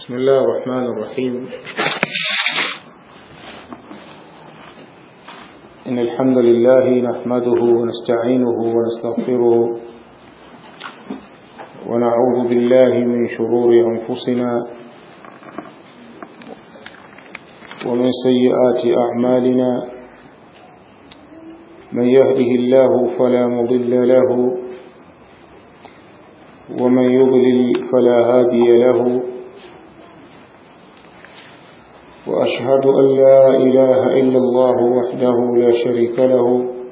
بسم الله الرحمن الرحيم إن الحمد لله نحمده ونستعينه ونستغفره ونعوذ بالله من شرور أنفسنا ومن سيئات أعمالنا من يهده الله فلا مضل له ومن يضلل فلا هادي له وأشهد أن لا إله إلا الله وحده لا شريك له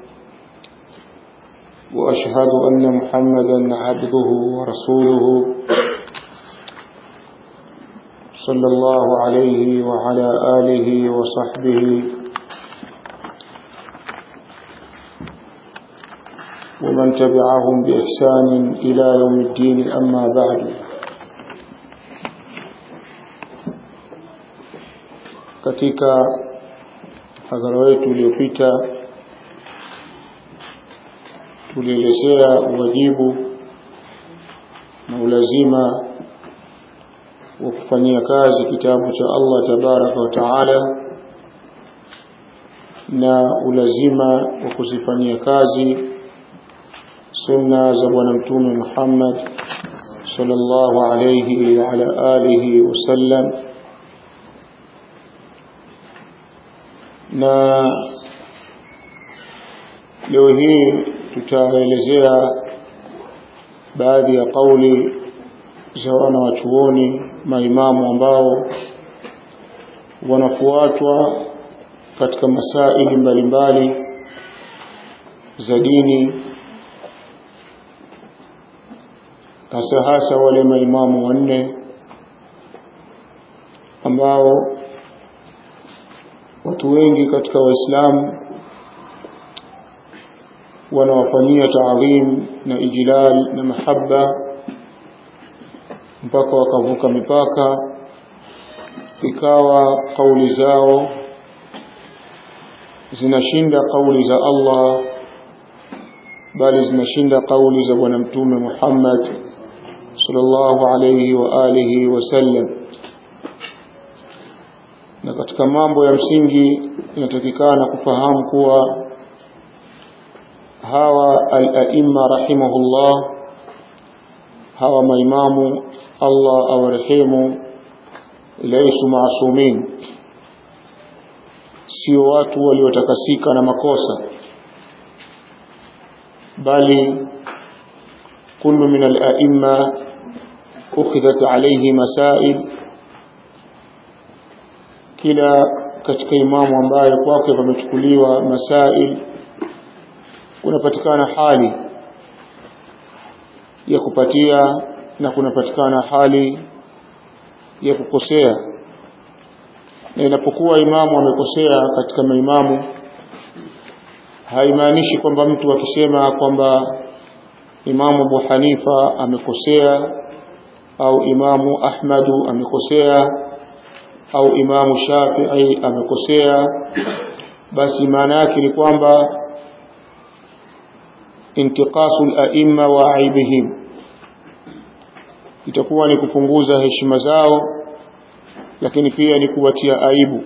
وأشهد أن محمدا عبده ورسوله صلى الله عليه وعلى آله وصحبه ومن تبعهم بإحسان إلى يوم الدين أما بعد katika hadhara wetu uliopita tulielezea uwajibu na ulazima wa kufanyia kazi kitabu cha Allah tabaraka wa taala na ulazima wa kuzifanyia kazi sunna za bwana mtume Muhammad sallallahu alayhi wa ala alihi wasallam na leo hii tutaelezea baadhi ya kauli za wana wachuoni maimamu ambao wanafuatwa katika masaili mbalimbali za dini hasa hasa wale maimamu wanne ambao watu wengi katika waislamu wanawafanyia taadhim na ijlal na mahaba mpaka wakavuka mipaka ikawa kauli zao zinashinda kauli za Allah bali zinashinda kauli za bwana mtume Muhammad sallallahu alayhi wa alihi wasallam na katika mambo ya msingi inatakikana kufahamu kuwa hawa al-aimma rahimahullah hawa maimamu Allah awarehemu laisu maasumin sio watu waliotakasika na makosa bali kullu min al-aimma ukhidhat alayhi masail kila katika imamu ambaye kwake pamechukuliwa masail kunapatikana hali ya kupatia na kunapatikana hali ya kukosea na inapokuwa imamu amekosea katika maimamu haimaanishi kwamba mtu akisema kwamba imamu Abu Hanifa amekosea au imamu Ahmadu amekosea au imamu Shafi'i amekosea basi maana yake ni kwamba intiqasu al-a'imma wa aibihim itakuwa ni kupunguza heshima zao lakini pia ni kuwatia aibu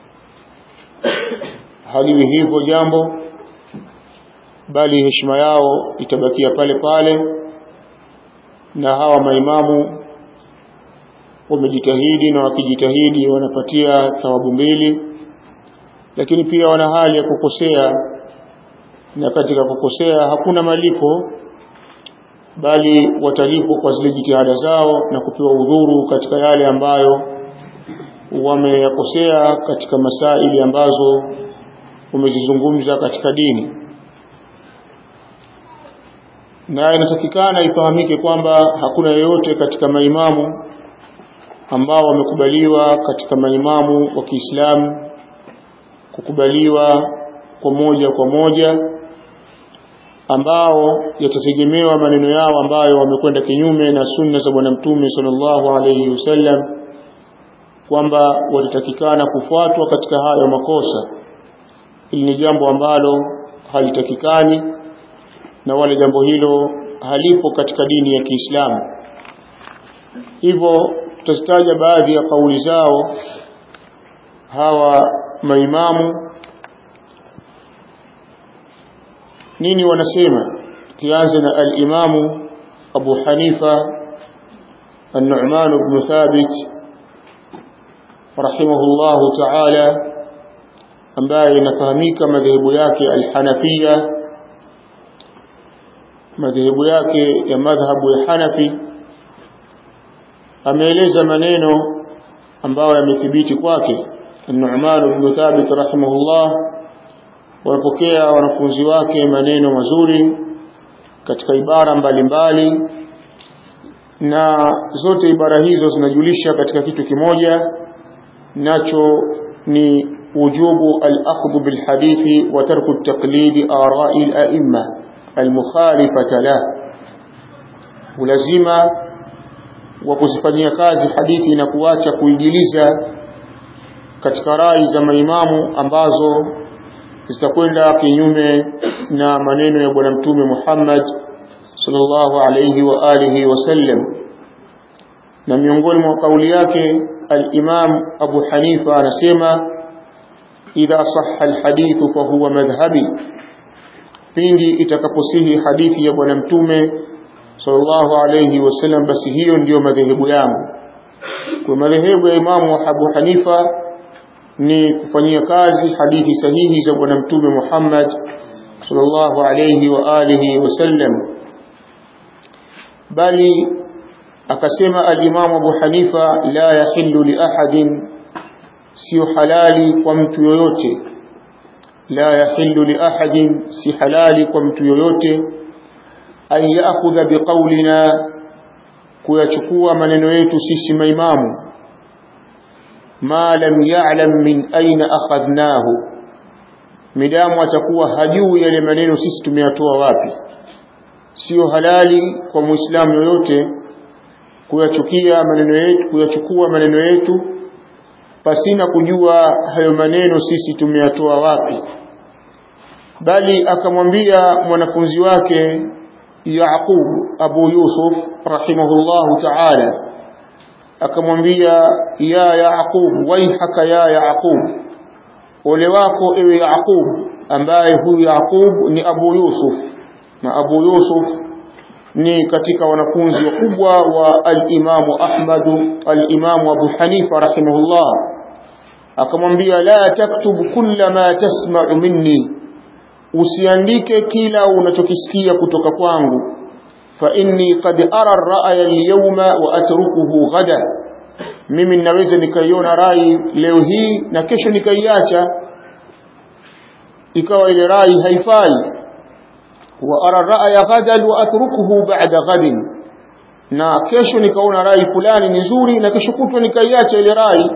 haliwi hivyo jambo bali heshima yao itabakia pale pale na hawa maimamu wamejitahidi na wakijitahidi wanapatia thawabu mbili lakini pia wana hali ya kukosea na katika kukosea hakuna malipo bali watalipwa kwa zile jitihada zao na kupewa udhuru katika yale ambayo wameyakosea katika masaili ambazo wamezizungumza katika dini na inatakikana ifahamike kwamba hakuna yeyote katika maimamu ambao wamekubaliwa katika maimamu wa Kiislamu kukubaliwa kwa moja kwa moja ambao yatategemewa maneno yao ambayo wamekwenda kinyume na sunna za bwana mtume sallallahu alayhi wasallam kwamba watatakikana kufuatwa katika hayo makosa hili ni jambo ambalo halitakikani na wala jambo hilo halipo katika dini ya Kiislamu hivyo tutazitaja baadhi ya kauli zao hawa maimamu nini wanasema kianza na al-imamu Abu Hanifa النعمان بن ثابت رحمه الله تعالى ambaye inafahamika madhehebu yake al-Hanafia madhehebu yake ya madhhabu ya Hanafi ameeleza maneno ambayo yamethibiti kwake An-Nu'man ibn Thabit rahimahullah wapokea wanafunzi wake maneno mazuri katika ibara mbalimbali mbali, na zote ibara hizo zinajulisha katika kitu kimoja nacho ni wujubu al-akhdhu bil hadithi wa tarku at-taqlid ara'i al-a'imma al-mukhalifata la ulazima wa kuzifanyia kazi hadithi na kuacha kuigiliza katika rai za maimamu ambazo zitakwenda kinyume na maneno ya bwana mtume Muhammad sallallahu alayhi wa alihi wasallam na miongoni mwa kauli yake al-Imam Abu Hanifa anasema idha sahha al-hadith fa huwa madhhabi pindi itakaposihi hadithi ya bwana mtume sallallahu alayhi wasallam basi hiyo ndiyo madhehebu yangu kwa madhehebu ya Imamu Abu Hanifa ni kufanyia kazi hadithi sahihi za bwana mtume Muhammad sallallahu alayhi wa alihi wasallam bali akasema al-Imam Abu Hanifa la yahillu li ahadin sio halali kwa mtu yoyote la yahillu li ahadin si halali kwa mtu yoyote an ya'khudha biqaulina kuyachukua maneno yetu sisi maimamu ma lam ya'lam min aina akhadnahu midamu atakuwa hajui yale maneno sisi tumeyatoa wapi sio halali kwa muislamu yoyote kuyachukia maneno yetu kuyachukua maneno yetu pasina kujua hayo maneno sisi tumeyatoa wapi bali akamwambia mwanafunzi wake Yaqub Abu Yusuf rahimahullahu ta'ala akamwambia ya Yaqub waihaka ya Yaqub ole wako ewe Yaqub ambaye huyu Yaqub ni Abu Yusuf na Abu Yusuf ni katika wanafunzi wakubwa wa al-Imamu Ahmad al-Imamu Abu Hanifa rahimahullah akamwambia la taktubu kulla ma tasma'u minni usiandike kila unachokisikia kutoka kwangu fa inni qad ara ar-ra'ya al-yawma wa atrukuhu ghada mimi ninaweza nikaiona rai leo hii na kesho nikaiacha ikawa ile rai haifai wa ara ra'ya ghadan wa atrukuhu ba'da ghadin na kesho nikaona rai fulani ni nzuri na kesho kutwa nikaiacha ile rai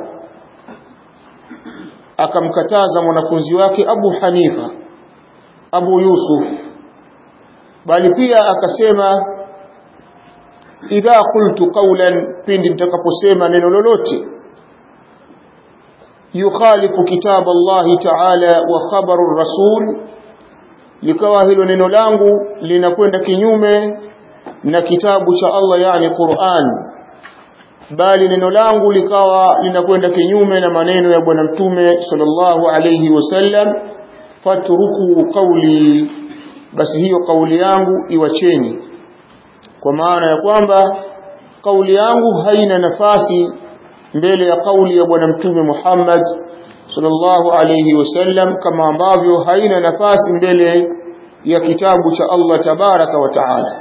akamkataza mwanafunzi wake Abu Hanifa Abu Yusuf bali pia akasema idha qultu qawlan pindi nitakaposema neno lolote yukhalifu kitab Allah ta'ala wa khabaru rasul likawa hilo neno langu linakwenda kinyume na kitabu cha Allah yani Qur'an bali neno langu likawa linakwenda kinyume na maneno ya bwana mtume sallallahu alayhi wasallam fatruku qawli basi hiyo kauli yangu iwacheni kwa maana ya kwamba kauli yangu haina nafasi mbele ya kauli ya bwana mtume Muhammad sallallahu alayhi wasallam kama ambavyo haina nafasi mbele ya kitabu cha Allah tabaraka wa taala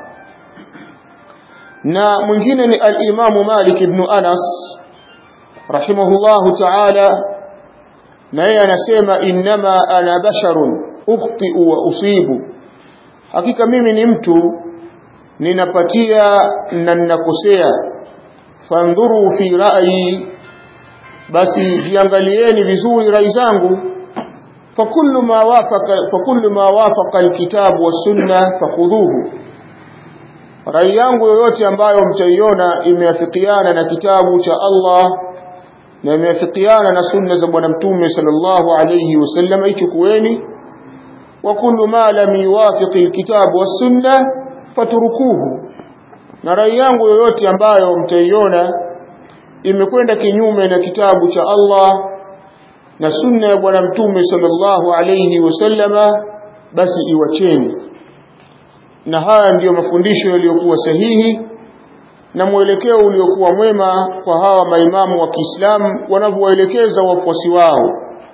na mwingine ni al-Imam Malik ibn Anas rahimahullahu ta'ala na yeye anasema innama ana basharun ukhti'u wa usibu hakika mimi ni mtu ninapatia na ninakosea fandhuru fi ra'yi basi ziangalieni vizuri rai zangu fakullu ma wafaqa fakullu ma wafaqa alkitabu was-sunnah fakhudhuhu rai yangu yoyote ambayo mtaiona imeafikiana na kitabu cha Allah na imeafikiana na sunna za bwana mtume sallallahu alayhi wasallam ichukueni wa kullu ma lam yuwafiqi alkitabu was-sunnah fatrukuhu na rai yangu yoyote ambayo mtaiona imekwenda kinyume na kitabu cha Allah na sunna ya bwana mtume sallallahu alayhi wasallama basi iwacheni na haya ndiyo mafundisho yaliyokuwa sahihi na mwelekeo uliokuwa mwema kwa hawa maimamu wa Kiislamu wanavyowaelekeza wafuasi wao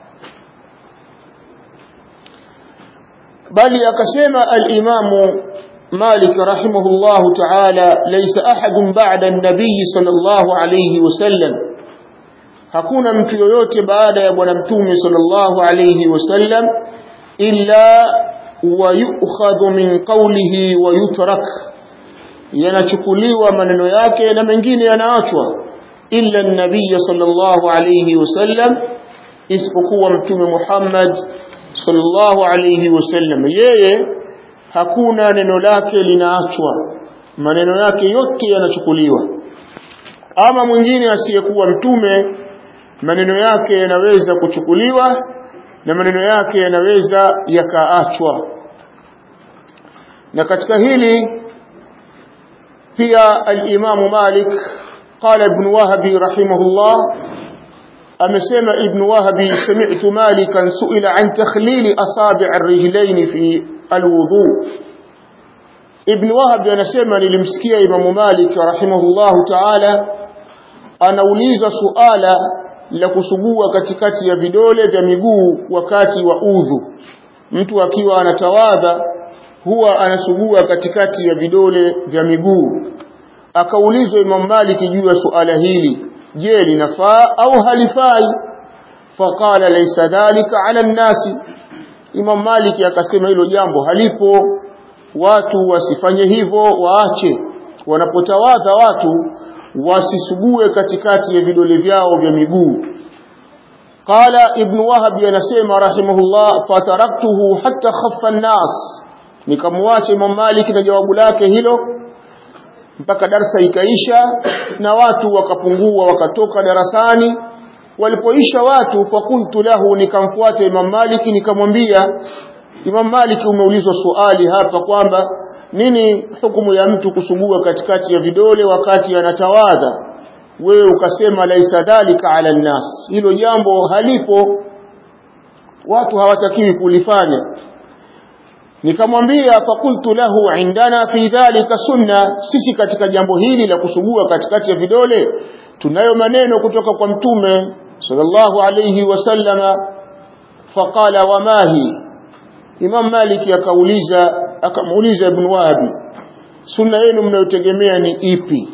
bali akasema al-Imamu Malik rahimahullahu ta'ala laysa ahadun ba'da an-nabiy sallallahu alayhi wasallam hakuna mtu yoyote baada ya bwana mtume sallallahu alayhi wasallam illa wayukhadhu min qawlihi wa yutrak yanachukuliwa maneno yake na mengine yanaachwa illa an-nabiy sallallahu alayhi wasallam isipokuwa mtume Muhammad sallallahu alayhi wasallam yeye hakuna neno lake linaachwa maneno yake yote yanachukuliwa ama mwingine asiyekuwa mtume maneno yake yanaweza kuchukuliwa na maneno yake yanaweza yakaachwa na katika hili pia al-Imam Malik qala ibn Wahbi rahimahullah amesema ibn Wahbi sami'tu Malikan su'ila an takhlil asabi' ar-rijlayn fi al-wudu ibn Wahbi anasema nilimsikia Imam Malik rahimahullahu ta'ala anauliza suala la kusugua katikati ya vidole vya miguu wakati wa udhu mtu akiwa anatawadha huwa anasugua katikati ya vidole vya miguu akaulizwa Imam Malik juu ya suala hili je linafaa au halifai faqala laysa dhalika ala nnasi Imam Malik akasema hilo jambo halipo watu wasifanye hivyo waache wanapotawadha watu wasisugue katikati ya vidole vyao vya miguu qala ibn wahab anasema rahimahullah fataraktuhu hatta khaffa an-nas nikamwacha imam malik na jawabu lake hilo mpaka darsa ikaisha na watu wakapungua wakatoka darasani walipoisha watu fakultu lahu nikamfuata imam malik nikamwambia imam malik umeulizwa swali hapa kwamba nini hukumu ya mtu kusugua katikati ya vidole wakati anatawadha wewe ukasema laisa dhalika ala nnas hilo jambo halipo watu hawatakiwi kulifanya nikamwambia fakultu lahu indana fi dhalika sunna sisi katika jambo hili la kusugua katikati ya vidole tunayo maneno kutoka kwa mtume sallallahu alayhi wasallama faqala wamahi imam maliki akauliza akamuuliza ibn wahabi sunna yenu mnayotegemea ni ipi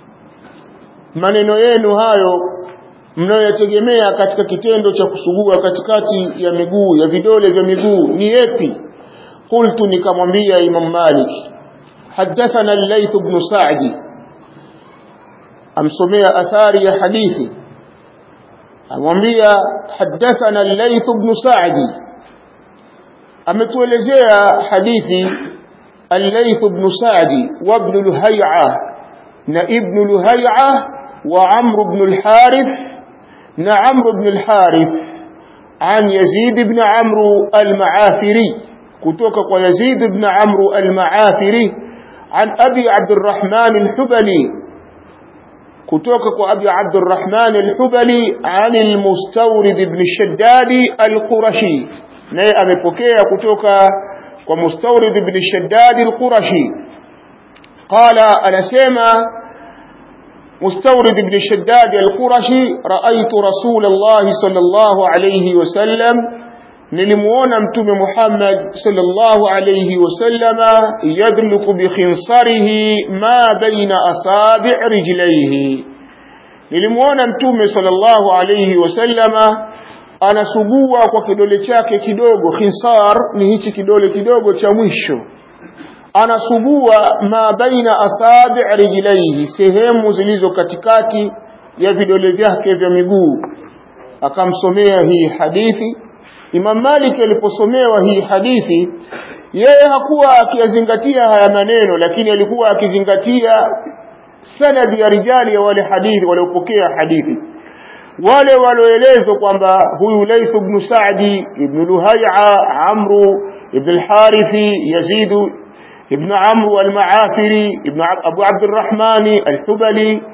maneno yenu hayo mnayoyategemea katika kitendo cha kusugua katikati ya miguu ya vidole vya miguu ni yapi qultu nikamwambia imam malik حدثنا الليث بن سعد amsomea athari ya hadithi amwambia حدثنا الليث بن سعد ametuelezea hadithi al-Layth ibn Sa'di wa ibn Luhay'a na ibn Luhay'a wa Amr ibn al-Harith na Amr ibn al-Harith an Yazid ibn Amr al-Ma'afiri kutoka kwa Yazid ibn Amr al-Ma'afiri an Abi Abdurrahman al-Hubali kutoka kwa Abi Abdurrahman al-Hubali an al-Mustawrid ibn Shaddad al-Qurashi naye amepokea kutoka kwa Mustawrid ibn Shaddad al-Qurashi qala anasema Mustawrid ibn Shaddad al-Qurashi raaitu Rasulullah sallallahu alayhi wasallam nilimuona mtume Muhammad sallallahu alayhi wasallama yadluku bi khinsarihi ma baina asabi' rijlaihi nilimuona mtume sallallahu alayhi wasallama anasugua kwa kidole chake kidogo khinsar ni hichi kidole kidogo cha mwisho anasugua ma baina asabi rijlaihi sehemu zilizo katikati ya vidole vyake vya miguu akamsomea hii hadithi Imam Malik aliposomewa hii hadithi yeye hakuwa akiyazingatia haya maneno lakini alikuwa akizingatia sanadi ya rijali ya wale hadithi waliopokea hadithi wale walioelezwa kwamba huyu Layth ibn Sa'di ibn Luhay'a Amru ibn al-Harithi Yazid ibn Amru al-Ma'afiri ibn Abu Abdurrahman al-Hubali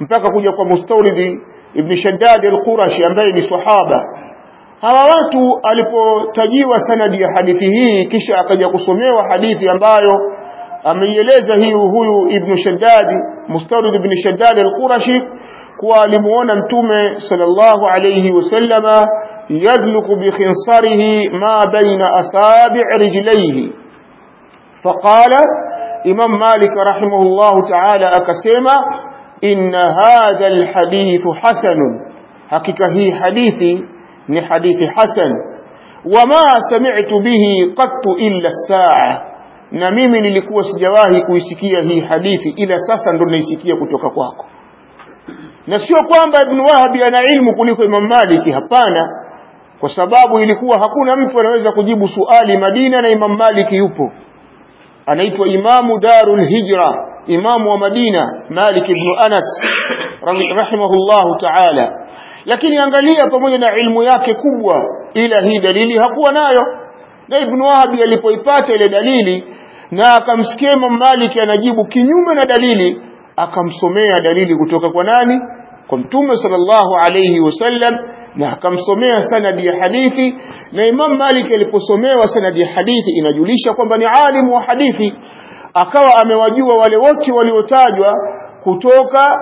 mpaka kuja kwa Mustawrid ibn Shaddad al-Qurashi ambaye ni sahaba hawa watu alipotajiwa sanadi ya hadithi hii kisha akaja kusomewa hadithi ambayo ameieleza hii huyu ibn Shaddad Mustawrid ibn Shaddad al-Qurashi kuwa alimuona mtume sallallahu alayhi wasallama yadluku bi khinsarihi ma baina asabi' rijlayhi faqala imam malik rahimahullah ta'ala akasema inna hadha alhadith hasan hakika hii hadithi ni hadithi hasan wama sami'tu bihi qattu illa as-sa'a na mimi nilikuwa sijawahi kuisikia hii hadithi ila sasa ndo naisikia kutoka kwako na sio kwamba ibn Wahab ana ilmu kuliko Imam Malik hapana kwa sababu ilikuwa hakuna mtu anaweza kujibu suali Madina na Imam Malik yupo anaitwa Imamu Darul Hijra imamu wa Madina Malik ibn Anas rahimahullahu ta'ala lakini angalia pamoja na ilmu yake kubwa ila hii dalili hakuwa nayo na Ibn Wahab alipoipata ile dalili na akamsikia Imam Malik anajibu kinyume na dalili akamsomea dalili kutoka kwa nani kwa mtume sallallahu alayhi wasallam na akamsomea sanadi ya hadithi na Imam Malik aliposomewa sanadi ya hadithi inajulisha kwamba ni alimu wa hadithi akawa amewajua wale wote waliotajwa kutoka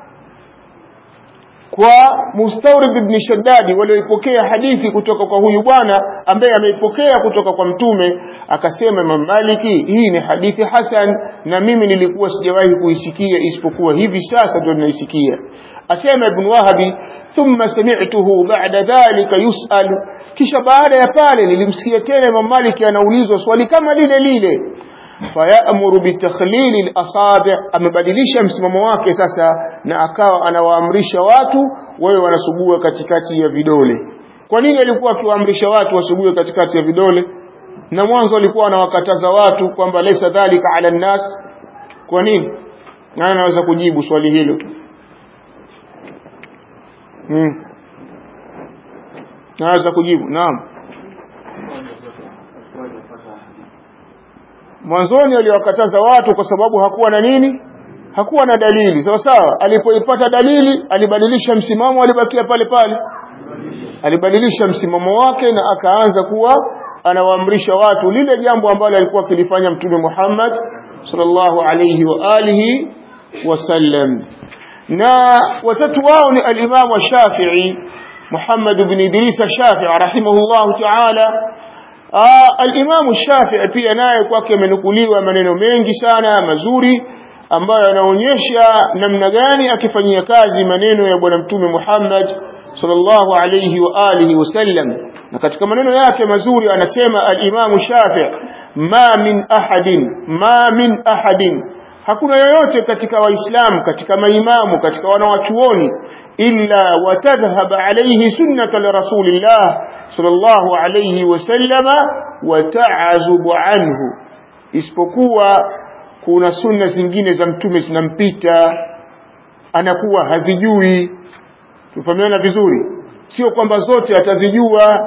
kwa Mustawrid ibn Shaddad walioipokea hadithi kutoka kwa huyu bwana ambaye ameipokea kutoka kwa mtume akasema Imam Maliki hii ni hadithi hasan na mimi nilikuwa sijawahi kuisikia isipokuwa hivi sasa ndio ninaisikia asema Ibn Wahabi thumma sami'tuhu ba'da dhalika yus'al kisha baada ya pale nilimsikia tena Imam Maliki anaulizwa swali kama lile lile fayamuru bitakhlil al-asabi' amebadilisha msimamo wake sasa na akawa anawaamrisha watu wawe wanasugua katikati ya vidole kwa nini alikuwa akiwaamrisha watu wasugue katikati ya vidole na mwanzo alikuwa anawakataza watu kwamba laysa dhalika ala nnas kwa nini nani anaweza kujibu swali hilo hmm. naweza kujibu naam mwanzoni aliwakataza watu kwa sababu hakuwa na nini hakuwa na dalili sawa sawa alipoipata dalili alibadilisha msimamo alibakia pale pale alibadilisha msimamo wake na akaanza kuwa anawaamrisha watu lile jambo ambalo alikuwa akilifanya mtume Muhammad sallallahu alayhi wa alihi wasallam na watatu wao ni al-Imam Shafi'i Muhammad ibn Idris Shafi'i rahimahullah ta'ala al-Imam Shafi'i pia naye kwake amenukuliwa maneno mengi sana mazuri ambayo yanaonyesha namna gani akifanyia kazi maneno ya bwana mtume Muhammad sallallahu alayhi wa alihi wasallam na katika maneno yake mazuri anasema al-Imam Shafi'i ma min ahadin ma min ahadin hakuna yoyote katika waislamu katika maimamu katika wanawachuoni illa watadhhab alayhi sunnata rasulillah sallallahu alayhi wasallama wa ta'azubu anhu isipokuwa kuna sunna zingine za mtume zinampita anakuwa hazijui tufahamiana vizuri sio kwamba zote atazijua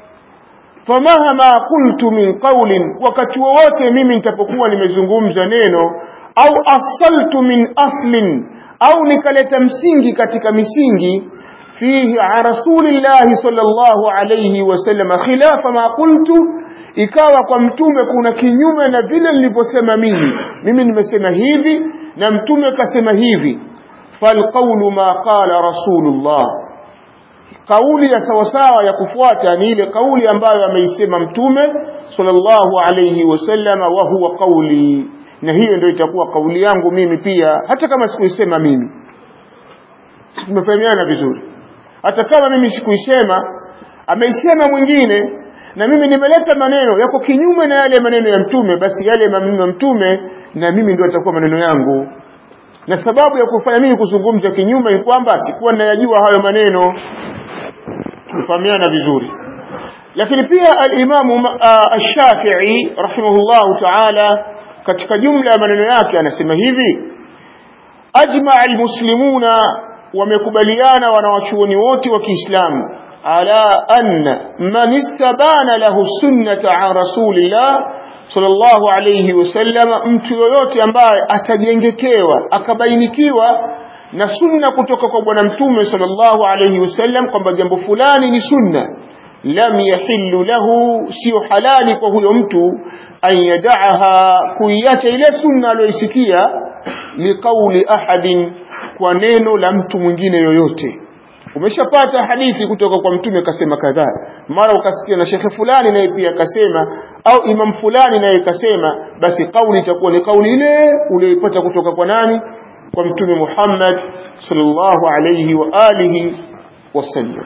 famahama qultu min qawlin wakati wowote mimi nitapokuwa nimezungumza neno au asaltu min aslin au nikaleta msingi katika misingi fihi an rasulillahi sallallahu alayhi wasallam khilafa ma qultu ikawa kwa mtume kuna kinyume na vile nilivyosema mimi mimi nimesema hivi na mtume kasema hivi falqawlu ma qala rasulullah kauli ya sawasawa ya kufuata ni ile kauli ambayo ameisema mtume sallallahu alayhi wasallama wa huwa qawli na hiyo ndio itakuwa kauli yangu mimi pia hata kama sikuisema mimi tumefahamiana vizuri hata kama mimi sikuisema ameisema mwingine na mimi nimeleta maneno yako kinyume na yale maneno ya mtume basi yale maneno ya mtume na mimi ndio atakuwa maneno yangu na sababu ya kufanya mimi kuzungumza kinyume ni kwamba sikuwa ninayajua hayo maneno tufahamiana vizuri lakini pia al-Imam ash-Shafi'i rahimahullahu ta'ala katika jumla ya maneno yake anasema hivi ajma al-muslimuna wamekubaliana wanawachuoni wote wa Kiislamu ala anna man istabana lahu sunnata an rasulillah sallallahu alayhi wasallam mtu yoyote ambaye atajengekewa akabainikiwa na sunna kutoka kwa bwana mtume sallallahu alayhi wasallam kwamba jambo fulani ni sunna lam yahillu lahu sio halali kwa huyo mtu an yadaaha kuiacha ile sunna aliyoisikia liqauli ahadin kwa neno la mtu mwingine yoyote umeshapata hadithi kutoka kwa mtume kasema kadhaa mara ukasikia na shekhe fulani naye pia akasema au imam fulani naye kasema basi kauli itakuwa ni kauli ile uliyoipata kutoka kwa nani kwa mtume Muhammad sallallahu alayhi wa alihi wasallam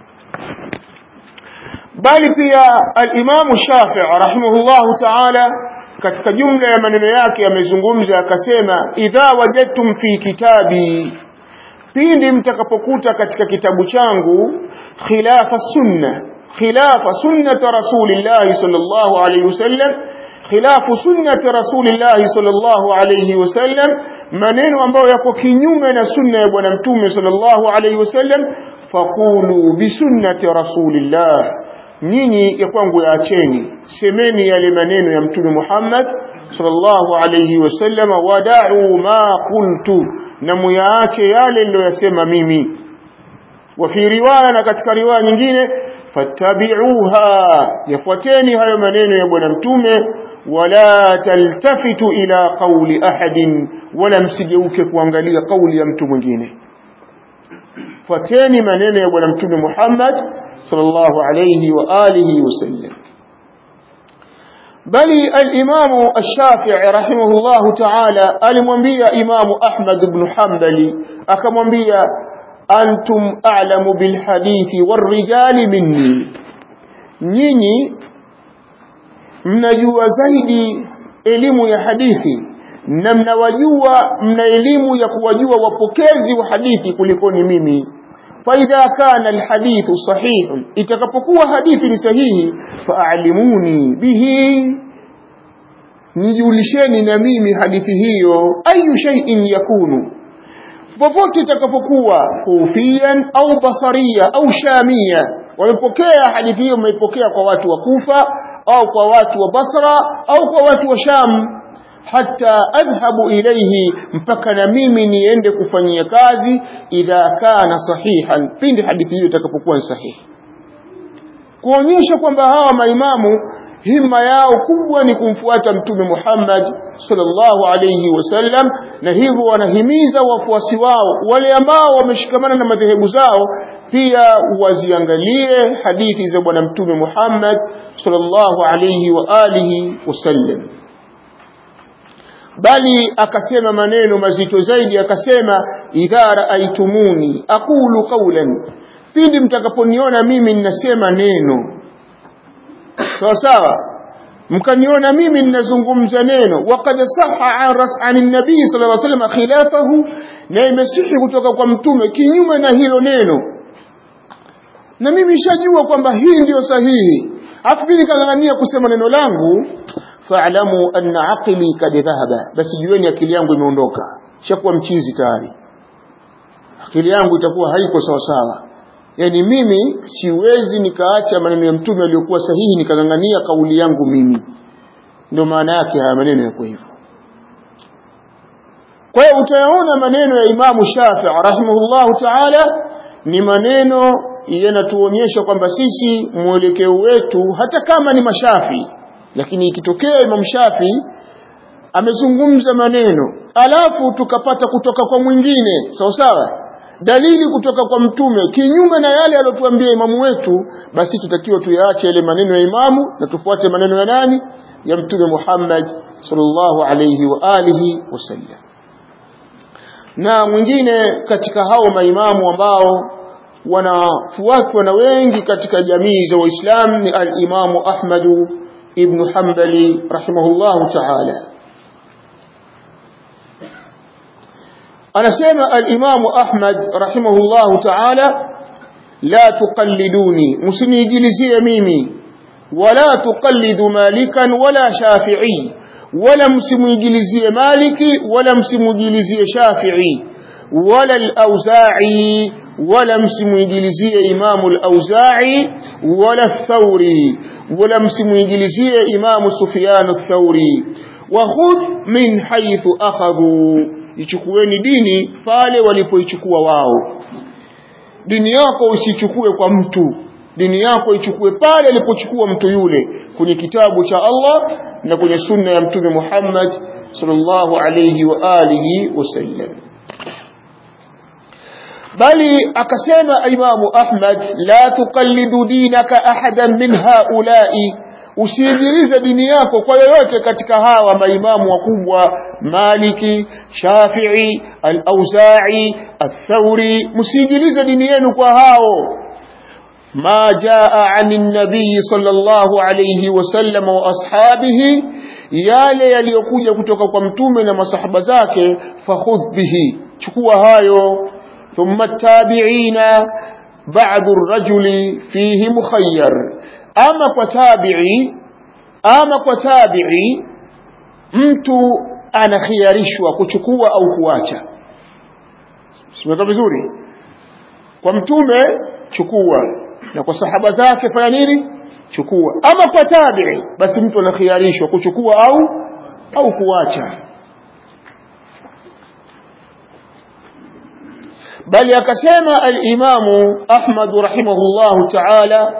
bali pia al-Imam Shafi'i rahimahullahu ta'ala katika jumla ya maneno yake amezungumza akasema idha wajadtum fi kitabi pindi mtakapokuta katika kitabu changu khilafa sunna khilafa sunnati rasulillah sallallahu alayhi wasallam khilafu sunnati rasulillah sallallahu alayhi wasallam maneno ambayo yako kinyume na sunna ya bwana mtume sallallahu alayhi wasallam faqulu bi sunnati rasulillah nyinyi ya kwangu yaacheni semeni yale maneno ya mtume Muhammad sallallahu alayhi wasallam wada'u ma qultu na muyaache yale niliyosema mimi wa fi riwaya na katika riwaya nyingine fattabi'uha yafuateni hayo maneno ya bwana mtume wala taltafitu ila qawli ahadin wala msigeuke kuangalia kauli ya mtu mwingine fuateni maneno ya bwana mtume Muhammad sallallahu alayhi wa alihi wasallam bali al-Imam Ash-Shafi'i rahimahullahu ta'ala alimwambia Imam Ahmad ibn Hanbali akamwambia antum a'lamu bil hadithi war rijali minni nyinyi mnajua zaidi elimu ya hadithi na mnawajua mna elimu ya kuwajua wapokezi wa hadithi kulikoni mimi فإذا كان الحديث صحيح itakapokuwa hadithi ni sahihi fa'alimuni bihi nijulisheni na mimi hadithi hiyo ayu shay'in yakunu popote itakapokuwa kufian au basaria au shamia wamepokea hadithi hiyo wameipokea kwa watu wa Kufa au kwa watu wa Basra au kwa watu wa Sham hata adhhabu ilayhi mpaka na mimi niende kufanyia kazi idha kana sahihan pindi hadithi hiyo itakapokuwa ni sahihi kuonyesha kwamba hawa maimamu himma yao kubwa ni kumfuata mtume Muhammad sallallahu alayhi wasallam na hivyo wanahimiza wafuasi wao wale ambao wameshikamana na madhehebu zao pia waziangalie hadithi za bwana mtume Muhammad sallallahu alayhi wa alihi wasallam bali akasema maneno mazito zaidi akasema idha raaitumuni aqulu qawlan pindi mtakaponiona mimi ninasema neno sawa sawa mkaniona mimi ninazungumza neno waqad sahha an ras'an an-nabii sallallahu alayhi wasallam khilafahu na imesihi kutoka kwa mtume kinyume na hilo neno na mimi nishajua kwamba hii ndiyo sahihi afu mimi nikang'ang'ania kusema neno langu fa'lamu anna aqli kad dhahaba basi jueni akili yangu imeondoka shakuwa mchizi tayari akili yangu itakuwa haiko sawa sawa yani mimi siwezi nikaacha maneno ya mtume aliyokuwa sahihi nikangangania kauli yangu mimi ndio maana yake haya maneno yako hivyo kwa hiyo utayaona maneno ya Imamu Shafi'i rahimahullahu ta'ala ni maneno yanatuonyesha kwamba sisi mwelekeo wetu hata kama ni mashafi lakini ikitokea Imam Shafi amezungumza maneno alafu tukapata kutoka kwa mwingine sawa sawa dalili kutoka kwa mtume kinyume na yale aliyotuambia imamu wetu basi tutakiwa tuyaache yale maneno ya imamu na tufuate maneno ya nani ya mtume Muhammad sallallahu alayhi wa alihi wasallam na mwingine katika hao maimamu ambao wanafuatwa na wengi katika jamii za Waislamu ni al-Imamu Ahmadu ابن حنبل رحمه الله تعالى أنا سمع الإمام أحمد رحمه الله تعالى لا تقلدوني مسني جلسي ميمي ولا تقلد مالكا ولا شافعي ولا مسم جلسي مالك ولا مسم جلسي شافعي ولا الأوزاعي ولا مسم إنجليزية إمام الأوزاعي ولا الثوري ولا مسم إنجليزية إمام سفيان الثوري وخذ من حيث أخذوا ichukueni dini pale walipoichukua wao dini yako usichukue kwa mtu dini yako ichukue pale alipochukua mtu yule kwenye kitabu cha Allah na kwenye sunna ya mtume Muhammad sallallahu alayhi wa alihi wasallam bali akasema imamu Ahmad la tuqallidu dinaka ahadan min haula'i usiigirize dini yako kwa yoyote katika hawa maimamu wakubwa Maliki, Shafi'i, Al-Auza'i, Al-Thawri msiigirize dini yenu kwa hao ما جاء عن النبي صلى الله عليه وسلم واصحابه yale yaliyokuja kutoka kwa mtume na masahaba zake fakhudh bihi chukua hayo thumma tabi'ina ba'd ar-rajuli fihi mukhayyar ama kwa tabi'i ama kwa tabi'i mtu anakhiarishwa kuchukua au kuacha simeka vizuri kwa mtume chukua na kwa sahaba zake fanya nini chukua ama kwa tabi'i basi mtu anakhiarishwa kuchukua au au kuacha bali akasema al-Imamu Ahmad rahimahullahu ta'ala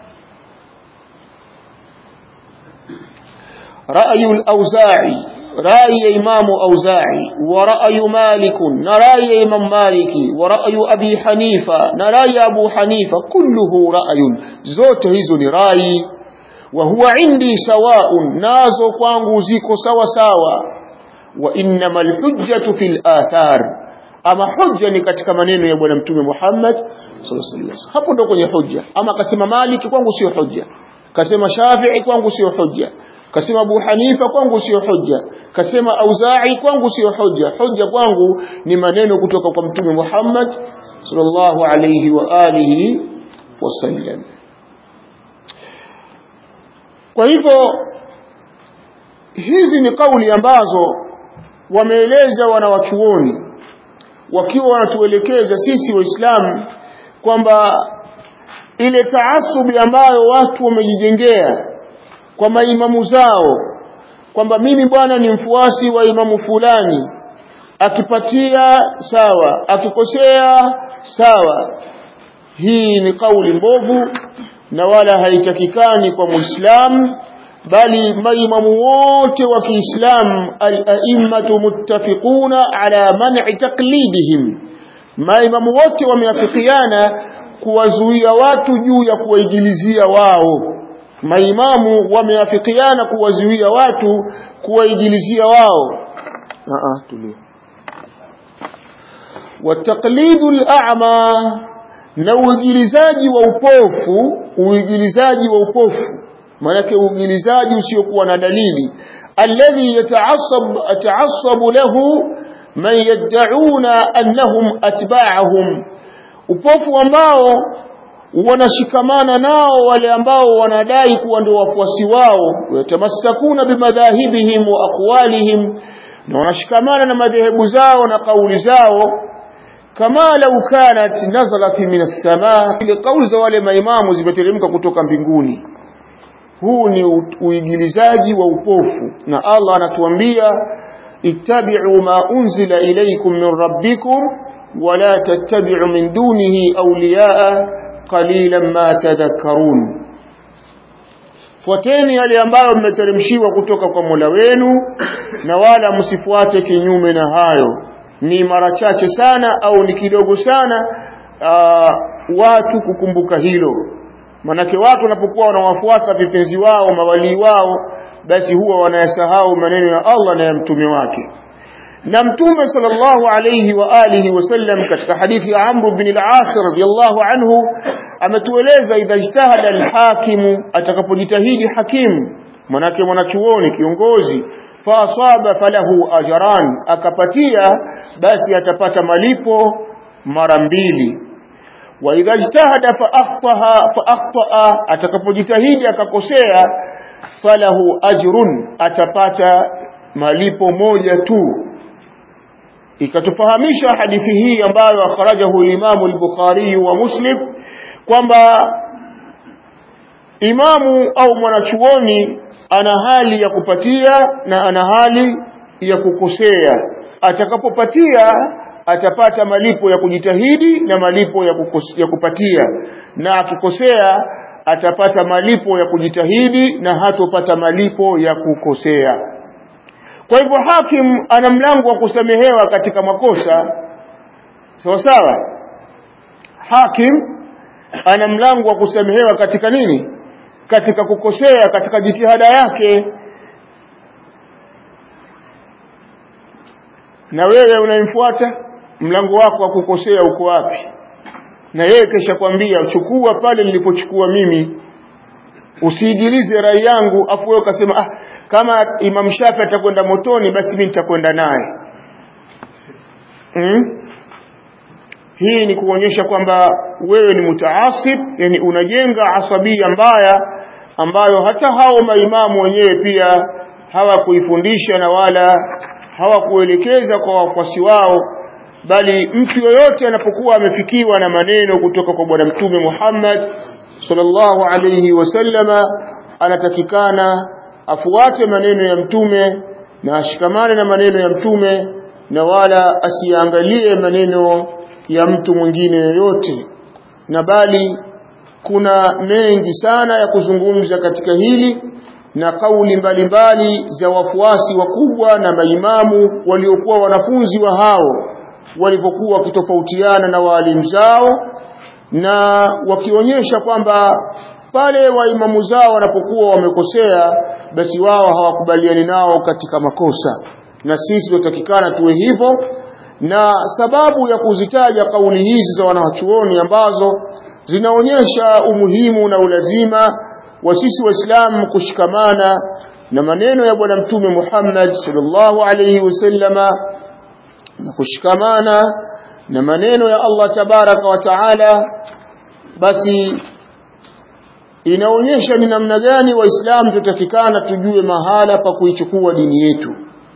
رأي الأوزاعي رأي إمام أوزاعي ورأي مالك نرأي إمام مالك ورأي أبي حنيفة نرأي أبو حنيفة كله رأي زوت هزن رأي وهو عندي سواء نازو قوانغو زيكو سوا سوا وإنما الحجة في الآثار ama hujja ni katika maneno ya bwana mtume Muhammad sallallahu alaihi wasallam hapo ndo kwenye hujja ama kasema Maliki kwangu sio hujja kasema Shafi'i kwangu sio hujja kasema Abu Hanifa kwangu sio hujja kasema Auza'i kwangu sio hujja hujja kwangu ni maneno kutoka kwa mtume Muhammad sallallahu alayhi wa alihi wasallam kwa hivyo hizi ni kauli ambazo wameeleza wanawachuoni wakiwa wanatuelekeza sisi waislamu kwamba ile taasubi ambayo watu wamejijengea kwa maimamu zao kwamba mimi bwana ni mfuasi wa imamu fulani akipatia sawa akikosea sawa hii ni kauli mbovu na wala haitakikani kwa muislamu bali maimamu wote wa Kiislamu al-a'immatu muttafiquna ala man'i taqlidihim maimamu wote wameafikiana kuwazuia watu juu ya kuwaigilizia wao maimamu wameafikiana kuwazuia watu kuwaigilizia wao a tulia wataqlidu al-a'ma na uigilizaji wa upofu uigilizaji wa upofu maanake uigilizaji usiokuwa na dalili alladhi yata'assab ata'assabu lahu man yad'una annahum atba'ahum upofu ambao wanashikamana nao wale ambao wanadai kuwa ndio wafuasi wao yatamassakuna bimadhahibihim wa aqwalihim na wanashikamana na madhehebu zao na kauli zao kama lau kanat nazalat min as-samaa ile kauli za wale maimamu zimeteremka kutoka mbinguni huu ni uigilizaji wa upofu na Allah anatuambia ittabi'u ma unzila ilaykum min rabbikum wala tattabi'u min dunihi awliya'a qalilan ma tadhakkarun fuateni yale ambayo mmeteremshiwa kutoka kwa Mola wenu na wala msifuate kinyume na hayo ni mara chache sana au ni kidogo sana aa, watu kukumbuka hilo manake watu wanapokuwa wanawafuata vipenzi wao mawalii wao basi huwa wanayasahau maneno ya Allah na ya mtume wake na mtume sallallahu alayhi wa alihi wasallam katika hadithi ya Amr bin al-As radiyallahu anhu ametueleza idha ijtahada al-hakimu atakapojitahidi hakimu manake mwanachuoni kiongozi fa asaba falahu ajran akapatia basi atapata malipo mara mbili wa idha ijtahada fa akhtaha fa akhtaa atakapojitahidi akakosea falahu ajrun atapata malipo moja tu ikatufahamisha hadithi hii ambayo akhrajahu Imamu al-Bukhari wa Muslim kwamba imamu au mwanachuoni ana hali ya kupatia na ana hali ya kukosea atakapopatia atapata malipo ya kujitahidi na malipo ya, kukos, ya kupatia na akikosea atapata malipo ya kujitahidi na hatopata malipo ya kukosea kwa hivyo hakim ana mlango wa kusamehewa katika makosa sawa sawa hakim ana mlango wa kusamehewa katika nini katika kukosea katika jitihada yake na wewe unayemfuata mlango wako wa kukosea uko wapi na yeye kesha kwambia chukua pale nilipochukua mimi usiigilize rai yangu afu wewe ukasema ah kama Imam Shafi atakwenda motoni basi mimi nitakwenda naye hmm? hii ni kuonyesha kwamba wewe ni mutaasib yani unajenga asabia mbaya ambayo hata hao maimamu wenyewe pia hawakuifundisha na wala hawakuelekeza kwa wafuasi wao bali mtu yoyote anapokuwa amefikiwa na maneno kutoka kwa bwana mtume Muhammad sallallahu alayhi wasallama anatakikana afuate maneno ya mtume na ashikamane na maneno ya mtume na wala asiangalie maneno ya mtu mwingine yoyote na bali kuna mengi sana ya kuzungumza katika hili na kauli mbalimbali za wafuasi wakubwa na maimamu waliokuwa wanafunzi wa hao walivyokuwa wakitofautiana na waalimu zao na wakionyesha kwamba pale waimamu zao wanapokuwa wamekosea basi wao hawakubaliani nao katika makosa na sisi tunatakikana tuwe hivyo na sababu ya kuzitaja kauli hizi za wanawachuoni ambazo zinaonyesha umuhimu na ulazima wa sisi waislamu kushikamana na maneno ya bwana mtume Muhammad sallallahu alayhi wasallama na kushikamana na maneno ya Allah tabaraka wa taala basi inaonyesha ni namna gani waislamu tutafikana tujue mahala pa kuichukua dini yetu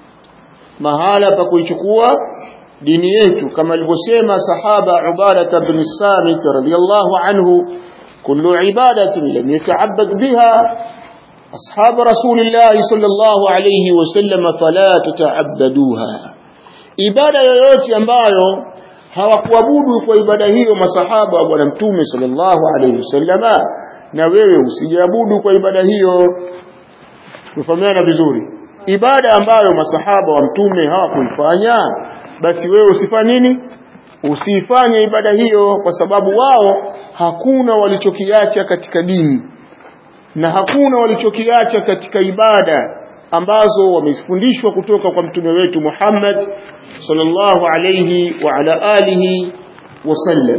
mahala pa kuichukua dini yetu kama alivyosema sahaba Ubada bin Samit radhiyallahu anhu kullu ibadatin lam yata'abbad biha ashab rasulillah sallallahu alayhi wasallam fala tata'abbaduha ibada yoyote ambayo hawakuabudu kwa ibada hiyo masahaba wa bwana mtume sallallahu alayhi wasallama na wewe usijiabudu kwa ibada hiyo tufahamiana vizuri ibada ambayo masahaba wa mtume hawakuifanya basi wewe usifanye nini usifanye ibada hiyo kwa sababu wao hakuna walichokiacha katika dini na hakuna walichokiacha katika ibada ambazo wamefundishwa kutoka kwa mtume wetu Muhammad sallallahu alayhi wa ala alihi wasallam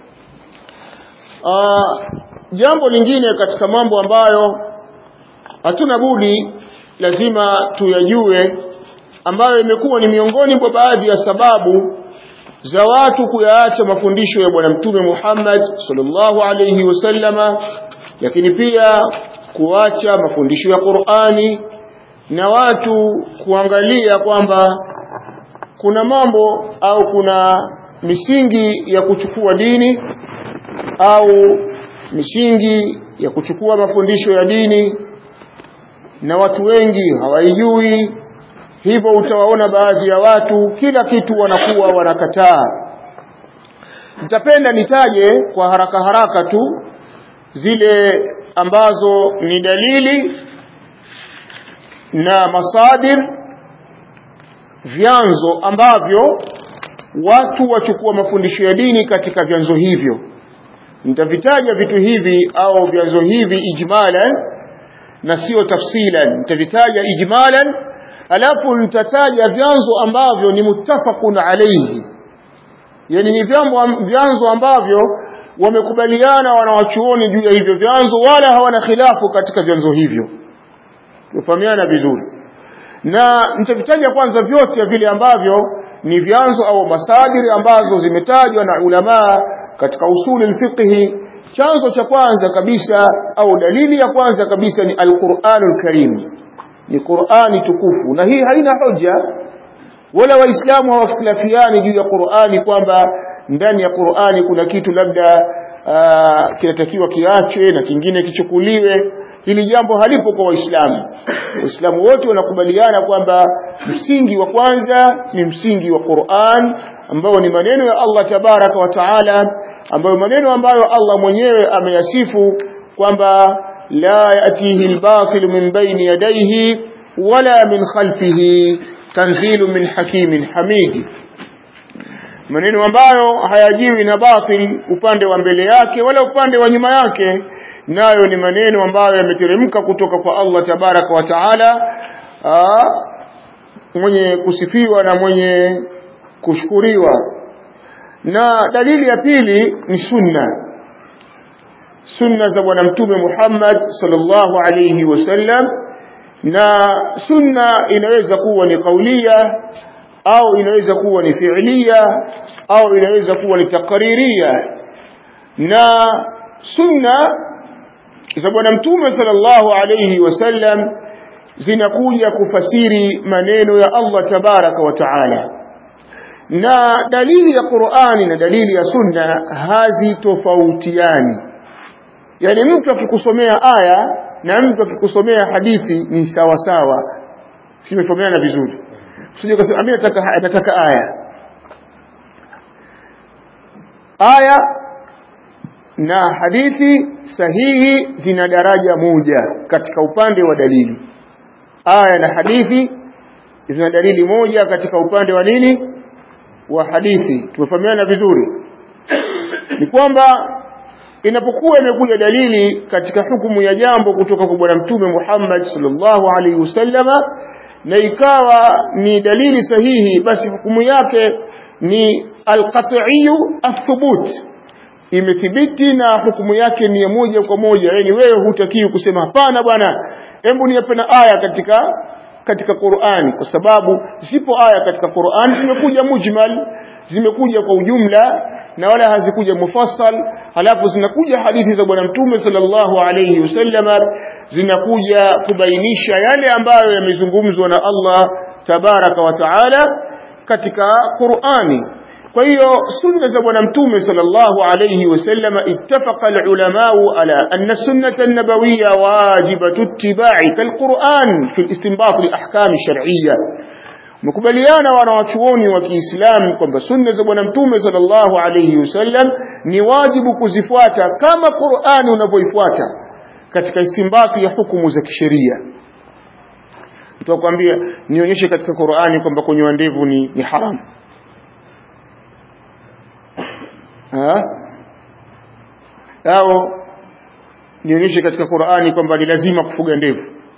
jambo lingine katika mambo ambayo hatuna budi lazima tuyajue ambayo imekuwa ni miongoni mwa baadhi ya sababu za watu kuyaacha mafundisho ya bwana mtume Muhammad sallallahu alayhi wasallama lakini pia kuacha mafundisho ya Qur'ani na watu kuangalia kwamba kuna mambo au kuna misingi ya kuchukua dini au misingi ya kuchukua mafundisho ya dini na watu wengi hawaijui hivyo utawaona baadhi ya watu kila kitu wanakuwa wanakataa nitapenda nitaje kwa haraka haraka tu zile ambazo ni dalili na masadir vyanzo ambavyo watu wachukua mafundisho ya dini katika vyanzo hivyo nitavitaja vitu hivi au vyanzo hivi ijmalan na sio tafsilan nitavitaja ijmalan alafu nitataja vyanzo ambavyo ni muttafaqun alayhi yani ni vyanzo ambavyo wamekubaliana wanawachuoni juu ya hivyo vyanzo wala hawana khilafu katika vyanzo hivyo tufahamiana vizuri na nitavitaja kwanza vyote vile ambavyo ni vyanzo au masadiri ambazo zimetajwa na ulamaa katika usuli alfiqhi chanzo cha kwanza kabisa au dalili ya kwanza kabisa ni alquranul karim ni qurani tukufu na hii haina hoja wala waislamu hawakhtilafiani juu ya qurani kwamba ndani ya qurani kuna kitu labda kinatakiwa kiachwe na kingine kichukuliwe hili jambo halipo kwa waislamu waislamu wote wanakubaliana kwamba msingi wa kwanza ni msingi wa Qur'an ambao ni maneno ya Allah tabaraka wa taala ambayo maneno ambayo Allah mwenyewe ameyasifu kwamba la yatihi albatil min bayni yadayhi wala min khalfihi tanzilu min hakimin hamid maneno ambayo hayajiwi na batil upande wa mbele yake wala upande wa nyuma yake nayo ni maneno ambayo yameteremka kutoka kwa Allah tabaraka wa taala mwenye kusifiwa na mwenye kushukuriwa na dalili ya pili ni sunna sunna za bwana mtume Muhammad sallallahu alayhi wasallam na sunna inaweza kuwa ni kaulia au inaweza kuwa ni fi'liya au inaweza kuwa ni takririya na sunna za bwana mtume sallallahu alayhi wasallam zinakuja kufasiri maneno ya Allah tabaraka wa taala na dalili ya Qur'ani na dalili ya sunna hazitofautiani yani mtu akikusomea aya na mtu akikusomea hadithi ni sawa sawa simefahamana vizuri usije kusema mimi nataka nataka aya aya na hadithi sahihi zina daraja moja katika upande wa dalili aya na hadithi zina dalili moja katika upande wa nini wa hadithi tumefahamiana vizuri ni kwamba inapokuwa imekuja dalili katika hukumu ya jambo kutoka kwa bwana mtume Muhammad sallallahu alaihi wasallama na ikawa ni dalili sahihi basi hukumu yake ni alqat'iyyu athubut imethibiti na hukumu yake ni ya moja kwa moja yani wewe hutakiwi kusema hapana bwana hebu niape na aya katika katika Qur'ani kwa sababu zipo aya katika Qur'ani zimekuja mujmal zimekuja kwa ujumla na wala hazikuja mufassal halafu zinakuja hadithi za bwana mtume sallallahu alayhi wasallama zinakuja kubainisha yale ambayo yamezungumzwa na Allah tabaraka wa taala katika Qur'ani kwa hiyo sunna za bwana mtume sallallahu alayhi wasallama ittafaqa alulama ala anna sunnata an-nabawiyya wajibatu ittiba'i kalquran fi al-istinbat li-ahkam shar'iyya mkubaliana wanawachuoni wa Kiislamu kwamba sunna za bwana mtume sallallahu alayhi wasallam ni wajibu kuzifuata kama Qur'ani unavyoifuata katika istimbati ya hukumu za kisheria tutakwambia nionyeshe katika Qur'ani kwamba kunyoa ndevu ni, ni haramu ha? au nionyeshe katika Qur'ani kwamba ni lazima kufuga ndevu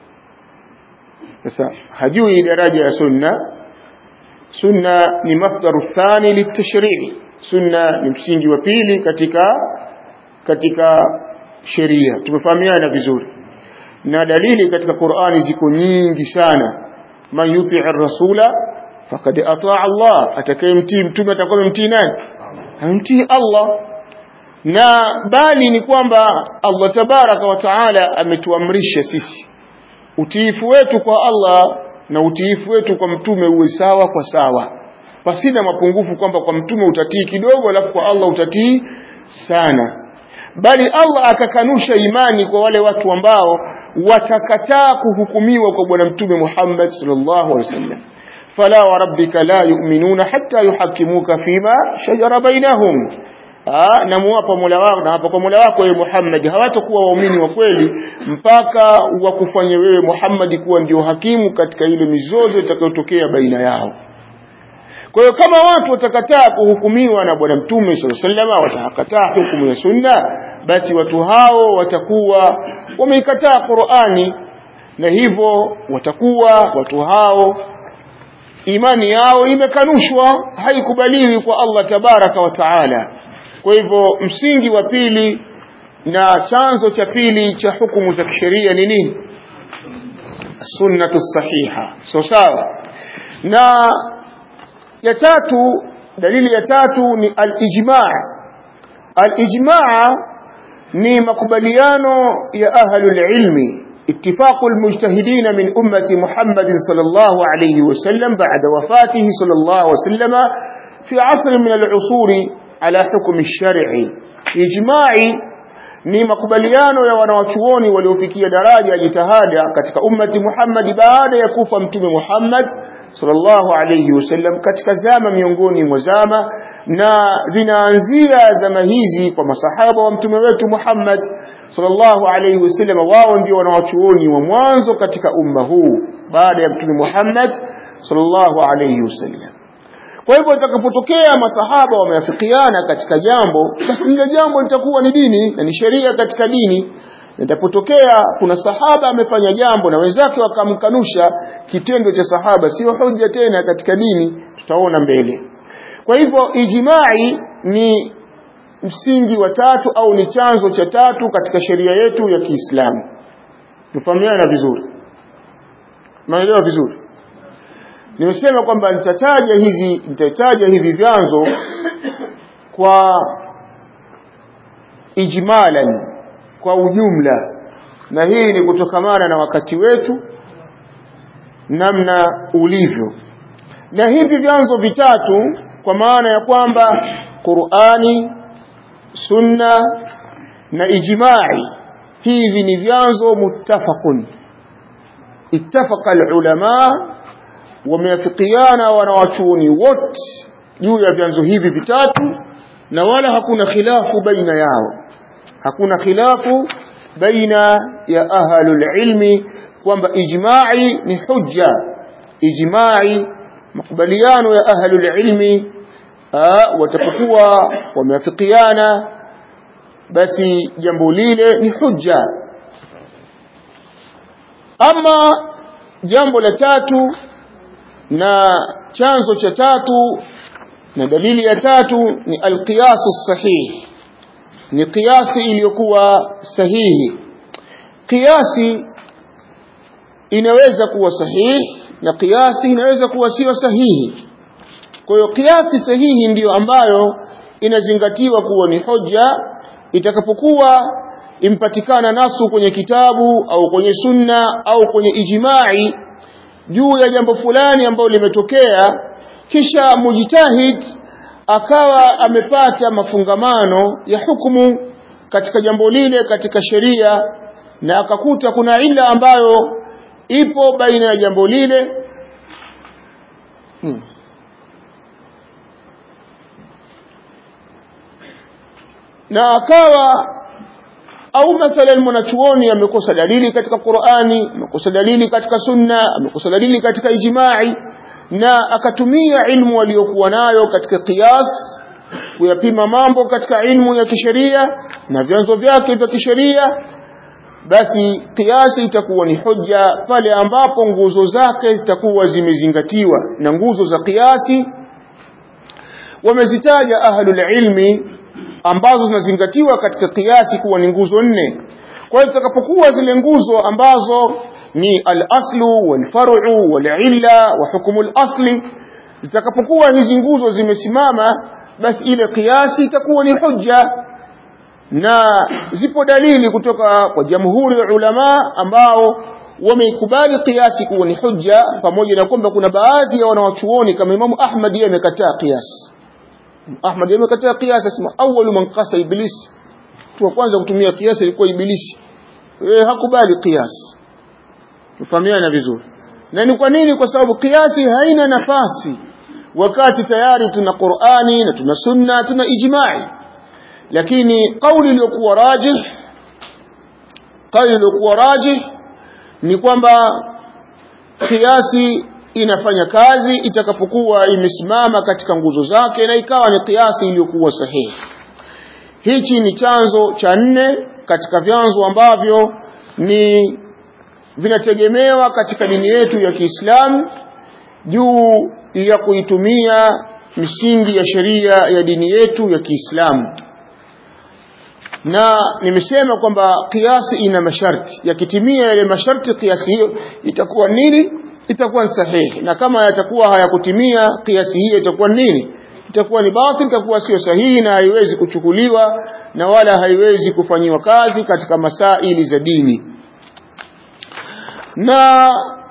sasa hajui daraja ya sunna sunna ni masdaru thani litashrii sunna ni msingi wa pili katika katika sheria tumefahamiana vizuri na dalili katika Qur'ani ziko nyingi sana man yuti rasula faqad ataa Allah atakayemtii mtume atakuwa mtii nani amtii Allah na bali ni kwamba Allah tabaraka wa taala ametuamrisha sisi utiifu wetu kwa Allah na utiifu wetu kwa mtume uwe sawa kwa sawa pasina mapungufu kwamba kwa mtume utatii kidogo alafu kwa Allah utatii sana bali Allah akakanusha imani kwa wale watu ambao watakataa kuhukumiwa kwa bwana mtume Muhammad sallallahu alaihi wasallam fala wa rabbika la yu'minuna hatta yuhakimuka fima shajara bainahum na muwapa Mola wako na hapa kwa Mola wako wewe Muhammad hawatakuwa waumini wa kweli mpaka wakufanye wewe Muhammad kuwa ndio hakimu katika ile mizozo itakayotokea baina yao kwa hiyo kama watu watakataa kuhukumiwa na bwana mtume sallallahu alaihi wasallam watakataa hukumu ya sunna basi watu hao watakuwa wameikataa Qur'ani na hivyo watakuwa watu hao imani yao imekanushwa haikubaliwi kwa Allah tabaraka wa taala kwa hivyo msingi wa pili na chanzo cha pili cha hukumu za kisheria ni nini sunnatu sahiha so sawa na ya tatu dalili ya tatu ni al-ijma' al-ijma' ni makubaliano ya ahlul ilmi اتفاق المجتهدين من أمة محمد صلى الله عليه وسلم بعد وفاته صلى الله عليه وسلم في عصر من العصور على حكم الشرع إجماعي ni makubaliano ya wanawachuoni waliofikia daraja ya jitihada katika ummati Muhammad baada ya kufa mtume Muhammad sallallahu alayhi wasallam katika zama miongoni mwa zama na zinaanzia zama hizi kwa masahaba wa mtume wetu Muhammad sallallahu alayhi wasallam wao ndio wanawachuoni wa mwanzo katika umma huu baada ya mtume Muhammad sallallahu alayhi wasallam kwa hivyo itakapotokea masahaba wameafikiana katika jambo basi lile jambo litakuwa ni dini na ni sheria katika dini Itapotokea kuna sahaba amefanya jambo na wenzake wakamkanusha kitendo cha sahaba sio hoja tena katika dini tutaona mbele kwa hivyo ijimai ni msingi wa tatu au ni chanzo cha tatu katika sheria yetu ya Kiislamu tufahamiana vizuri maelewa vizuri nimesema kwamba nitataja hizi nitataja hivi vyanzo kwa ijmalan kwa ujumla na hii ni kutokamana na wakati wetu namna ulivyo na hivi vyanzo vitatu kwa maana ya kwamba Qur'ani sunna na ijma'i hivi ni vyanzo muttafaqun ittafaqa alulama wameafikiana wanawachuoni wote juu ya vyanzo hivi vitatu na wala hakuna khilafu baina yao hakuna khilafu baina ya ahlul ilmi kwamba ijma'i ni hujja ijma'i makubaliano ya ahlul ilmi watapokuwa wameafikiana basi jambo lile ni hujja ama jambo la tatu na chanzo cha tatu na dalili ya tatu ni alqiyasu sahih ni kiasi iliyokuwa sahihi kiasi inaweza kuwa sahihi na kiasi inaweza kuwa sio sahihi kwa hiyo kiasi sahihi ndiyo ambayo inazingatiwa kuwa ni hoja itakapokuwa impatikana nasu kwenye kitabu au kwenye sunna au kwenye ijimai juu ya jambo fulani ambalo limetokea kisha mujtahid akawa amepata mafungamano ya hukumu katika jambo lile katika sheria na akakuta kuna ila ambayo ipo baina ya jambo lile hmm. na akawa au mathalan mwanachuoni amekosa dalili katika Qur'ani amekosa dalili katika sunna amekosa dalili katika ijma'i na akatumia ilmu aliyokuwa nayo katika qiyas kuyapima mambo katika ilmu ya kisheria na vyanzo vyake vya kisheria basi kiasi itakuwa ni hoja pale ambapo nguzo zake zitakuwa zimezingatiwa na nguzo za kiasi wamezitaja ahlul ilmi ambazo zinazingatiwa katika kiasi kuwa ni nguzo nne kwa hiyo zitakapokuwa zile nguzo ambazo ni al-aslu wal-far'u wal-illa wa hukumu al-asli zitakapokuwa hizi nguzo zimesimama basi ile kiasi itakuwa ni hujja na zipo dalili kutoka kwa jamhuri ya ulama ambao wameikubali kiasi kuwa ni hujja pamoja na kwamba kuna baadhi ya wanawachuoni kama Imamu Ahmad yeye amekataa kiasi Ahmad yeye amekataa kiasi asema awwalu man qasa iblis tu wa kwanza kutumia kiasi ilikuwa ibilisi yeye hakubali kiasi tufahamiana vizuri na ni kwa nini kwa sababu kiasi haina nafasi wakati tayari tuna Qur'ani na tuna sunna tuna ijma'i lakini kauli iliyokuwa rajih kauli iliyokuwa rajih ni kwamba kiasi inafanya kazi itakapokuwa imesimama katika nguzo zake na ikawa ni kiasi iliyokuwa sahihi hichi ni chanzo cha nne katika vyanzo ambavyo ni vinategemewa katika dini yetu ya Kiislamu juu ya kuitumia misingi ya sheria ya dini yetu ya Kiislamu na nimesema kwamba kiasi ina masharti yakitimia yale masharti kiasi hiyo itakuwa nini itakuwa ni sahihi na kama yatakuwa hayakutimia kiasi hiyo itakuwa nini itakuwa ni batil itakuwa sio sahihi na haiwezi kuchukuliwa na wala haiwezi kufanyiwa kazi katika masaili za dini na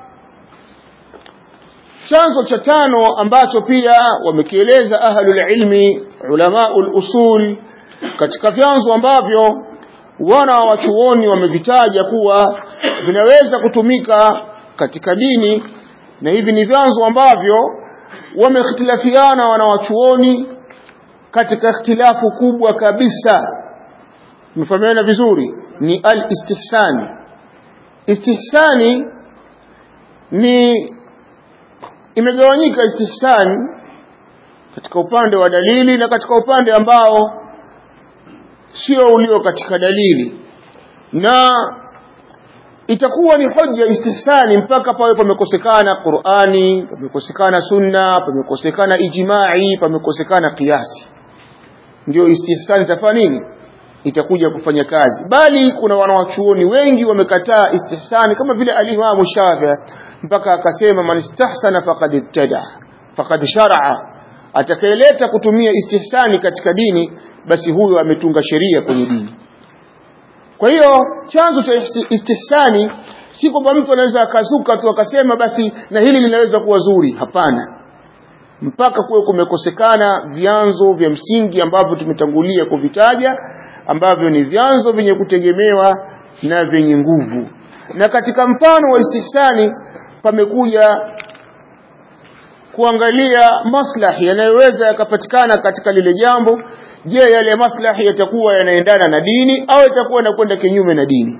chanzo cha tano ambacho pia wamekieleza ahlul ilmi ulamaul usul katika vyanzo ambavyo wana wa wachuoni wamevitaja kuwa vinaweza kutumika katika dini na hivi ni vyanzo ambavyo wameikhtilafiana wanawachuoni katika ikhtilafu kubwa kabisa mfahamiana vizuri ni al-istihsani istihsani ni imegawanyika istihsani katika upande wa dalili na katika upande ambao sio ulio katika dalili na itakuwa ni hoja istihsani mpaka pawe pamekosekana Qur'ani pamekosekana sunna pamekosekana ijma'i pamekosekana kiasi ndio istihsani itafanya nini itakuja kufanya kazi bali kuna wanawachuoni wengi wamekataa istihsani kama vile al-Imam Shafi'i mpaka akasema man istahsana faqad ibtada faqad shar'a atakayeleta kutumia istihsani katika dini basi huyo ametunga sheria kwenye dini kwa hiyo chanzo cha istihsani si kwamba mtu anaweza akazuka tu akasema basi na hili linaweza kuwa zuri hapana mpaka kuwe kumekosekana vyanzo vya msingi ambavyo tumetangulia kuvitaja ambavyo ni vyanzo vyenye kutegemewa na vyenye nguvu na katika mfano wa istihsani pamekuja kuangalia maslahi yanayoweza yakapatikana katika lile jambo je yale maslahi yatakuwa yanaendana na dini au yatakuwa yanakwenda kinyume na dini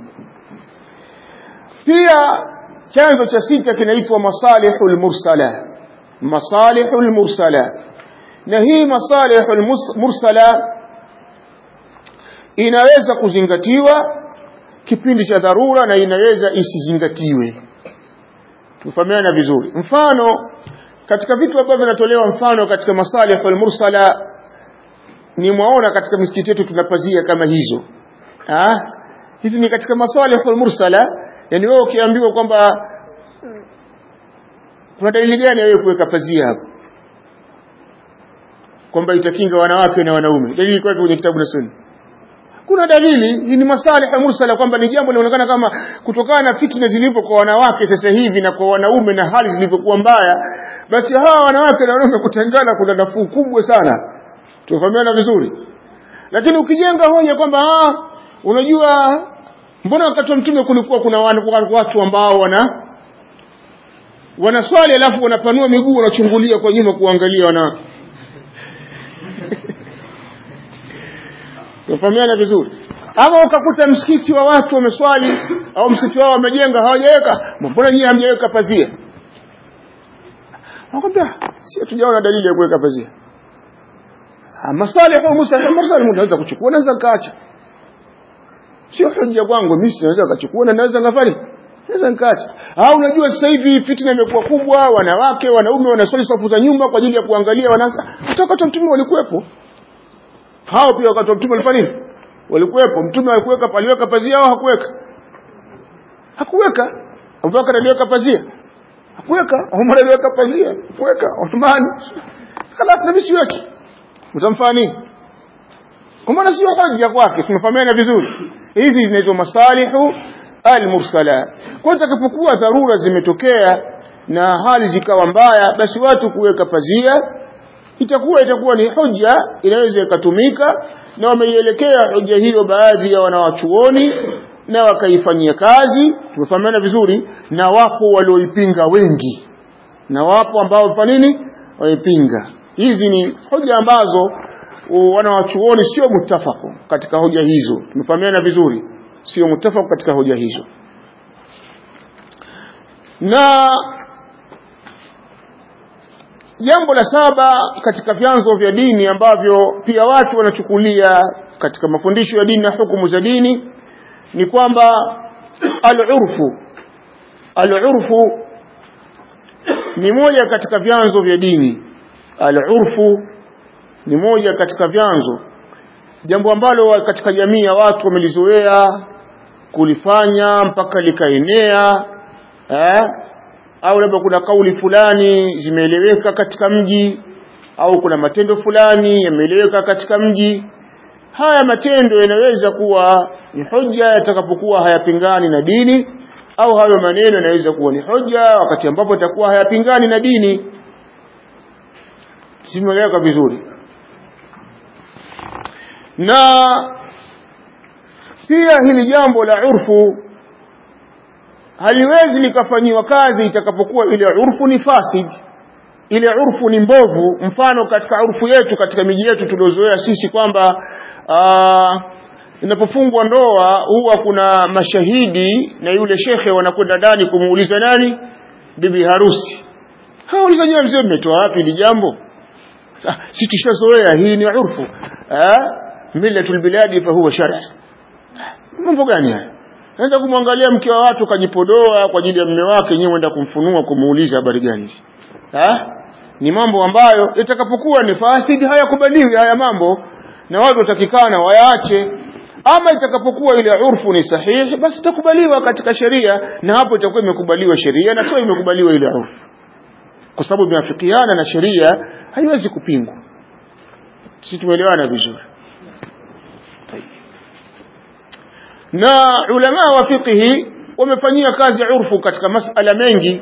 pia chanzo cha sita kinaitwa masalihul mursala masalihul mursala na hii masalihul mursala inaweza kuzingatiwa kipindi cha dharura na inaweza isizingatiwe tufahamiana vizuri mfano katika vitu ambavyo vinatolewa mfano katika masalihul mursala ni mwaona katika misikiti yetu tunapazia kama hizo ah hizi ni katika masalihul mursala yani wewe ukiambiwa kwamba kuna dalili gani wewe kuweka pazia hapo kwamba itakinga wanawake na wanaume dalili kwa kwenye kitabu na sunna kuna dalili hii ni masalih mursala kwamba ni jambo linaonekana kama kutokana na fitna zilipo kwa wanawake sasa hivi na kwa wanaume na hali zilivyokuwa mbaya basi hawa wanawake na wanaume kutengana kuna nafuu kubwa sana tufahamiana vizuri lakini ukijenga hoja kwamba ah unajua mbona wakati wa mtume kulikuwa kuna watu ambao wana wanaswali alafu wanapanua miguu wanachungulia kwa nyuma kuangalia wanawake Tufahamiana vizuri. Ama ukakuta msikiti wa watu wameswali au msikiti wao wamejenga hawajaweka, mbona nyinyi hamjaweka pazia? Nakwambia si hatujaona dalili ya kuweka pazia. Masalihu musalih mursal unaweza kuchukua naweza kaacha. Sio hoja kwangu mimi naweza kuchukua na naweza ngafari. Naweza nikaacha. Au unajua sasa hivi fitna imekuwa kubwa, wanawake, wanaume wanaswali safu za nyuma kwa ajili ya kuangalia wanasa. Hata wakati mtume walikuwepo hao pia wakati wa mtume walifanya nini walikuwepo mtume alikuweka paliweka pazia au hakuweka hakuweka Abubakar aliweka pazia hakuweka Umar aliweka pazia hakuweka Uthman خلاص nabii siweki utamfanya nini kwa maana sio hoja kwake tumefahamiana vizuri hizi zinaitwa masalihu almursala kwa takapokuwa dharura zimetokea na hali zikawa mbaya basi watu kuweka pazia itakuwa itakuwa ni hoja inaweza ikatumika na wameielekea hoja hiyo baadhi ya wanawachuoni na wakaifanyia kazi tumefahamiana vizuri na wapo walioipinga wengi na wapo ambao kwa nini waipinga hizi ni hoja ambazo wanawachuoni sio mutafako katika hoja hizo tumefahamiana vizuri sio mutafako katika hoja hizo na jambo la saba katika vyanzo vya dini ambavyo pia watu wanachukulia katika mafundisho ya dini na hukumu za dini ni kwamba al-urfu al-urfu ni moja katika vyanzo vya dini al-urfu ni moja katika vyanzo jambo ambalo katika jamii ya watu wamelizoea kulifanya mpaka likaenea eh au labda kuna kauli fulani zimeeleweka katika mji au kuna matendo fulani yameeleweka katika mji haya matendo yanaweza kuwa ni hoja yatakapokuwa hayapingani na dini au hayo maneno yanaweza kuwa ni hoja wakati ambapo yatakuwa hayapingani na dini simeeleweka vizuri na pia hili jambo la urfu haliwezi likafanyiwa kazi itakapokuwa ile urfu ni fasid ile urfu ni mbovu mfano katika urfu yetu katika miji yetu tuliozoea sisi kwamba inapofungwa ndoa huwa kuna mashahidi na yule shekhe wanakwenda ndani kumuuliza nani bibi harusi hauliza nyewe mzee mmetoa wapi hili jambo si tushazoea hii ni urfu millatul biladi fa huwa shar'a mambo gani haya naenda kumwangalia mke wa watu kajipodoa kwa ajili ya mume wake nyewe enda kumfunua kumuuliza habari gani hizi ni mambo ambayo itakapokuwa ni fasidi hayakubaliwi haya mambo na watu watakikana wayaache ama itakapokuwa ile urfu ni sahihi basi itakubaliwa katika sheria na hapo itakuwa imekubaliwa sheria na sio imekubaliwa ile urfu kwa sababu imeafikiana na sheria haiwezi kupingwa sisi tumeelewana vizuri na ulama wa fiqhi wamefanyia kazi urfu katika masala mengi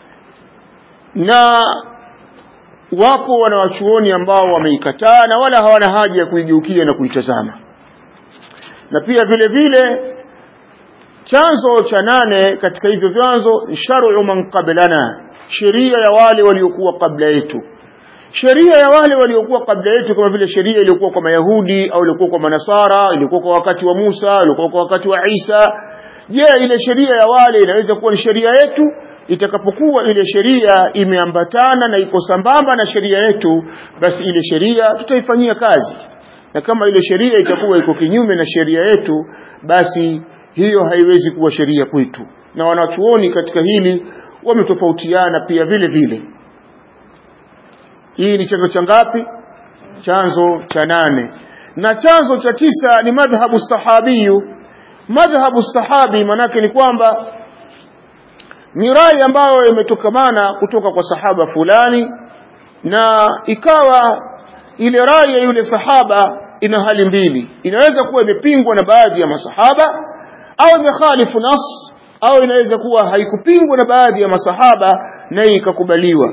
na wapo wanawachuoni ambao wameikataa na wala hawana haja ya kuigeukia na kuitazama na pia vile vile chanzo cha nane katika hivyo vyanzo shar'u man qablana sheria ya wale waliokuwa kabla yetu sheria ya wale waliokuwa kabla yetu kama vile sheria iliyokuwa kwa mayahudi au iliyokuwa kwa manasara iliyokuwa kwa wakati wa Musa iliyokuwa kwa wakati wa Isa je ile sheria ya wale inaweza kuwa ni sheria yetu itakapokuwa ile sheria imeambatana na iko sambamba na sheria yetu basi ile sheria tutaifanyia kazi na kama ile sheria itakuwa iko kinyume na sheria yetu basi hiyo haiwezi kuwa sheria kwetu na wanachuoni katika hili wametofautiana pia vile vile hii ni chanzo cha ngapi chanzo cha nane na chanzo cha tisa ni madhhabu sahabiyu madhhabu sahabi manake ni kwamba ni rai ambayo imetokamana kutoka kwa sahaba fulani na ikawa ile rai ya yule sahaba ina hali mbili inaweza kuwa imepingwa na baadhi ya masahaba au imekhalifu nas au inaweza kuwa haikupingwa na baadhi ya masahaba na ikakubaliwa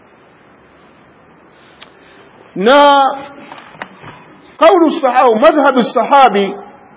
na kaulu sahau madhhabu sahabi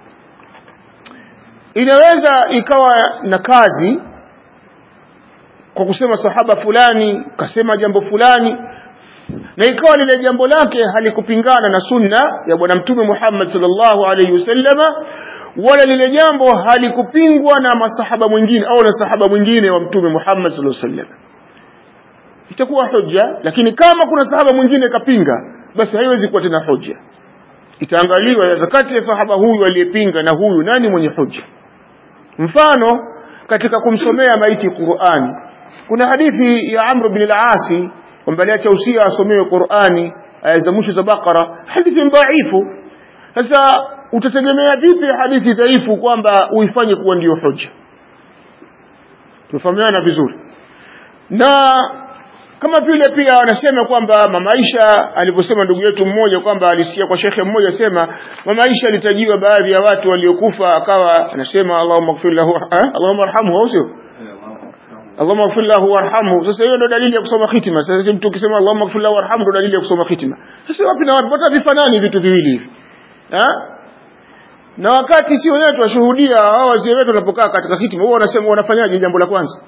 inaweza ikawa na kazi kwa kusema sahaba fulani kasema jambo fulani na ikawa lile jambo lake halikupingana na sunna ya bwana mtume Muhammad sallallahu alaihi wasallama wala lile jambo halikupingwa na masahaba mwingine au na sahaba mwingine wa mtume Muhammad sallallahu alaihi wasallam itakuwa hoja lakini kama kuna sahaba mwingine kapinga basi haiwezi kuwa tena hoja itaangaliwa kati ya sahaba huyu aliyepinga na huyu nani mwenye hoja mfano katika kumsomea maiti Qur'ani kuna hadithi ya Amr bin al-Asi kwamba aliacha usia asomewe Qur'ani aya za mwisho za Bakara hadithi dhaifu sasa utategemea vipi hadithi dhaifu kwamba uifanye kuwa ndiyo hoja tufahamiana vizuri na kama vile pia wanasema kwamba mama Aisha aliposema ndugu yetu mmoja kwamba alisikia kwa shekhe mmoja sema mama Aisha alitajiwa baadhi ya watu waliokufa akawa anasema Allahumma ighfir lahu eh? Allahumma arhamhu au sio Allahumma ighfir lahu warhamhu sasa hiyo ndio dalili ya kusoma khitima sasa mtu ukisema Allahumma ighfir lahu warhamhu ndio dalili ya kusoma khitima sasa wapi na wapi hata vifanani vitu viwili hivi eh na wakati si wenyewe tunashuhudia hao wazee wetu wanapokaa katika hitima wao wanasema wanafanyaje jambo la kwanza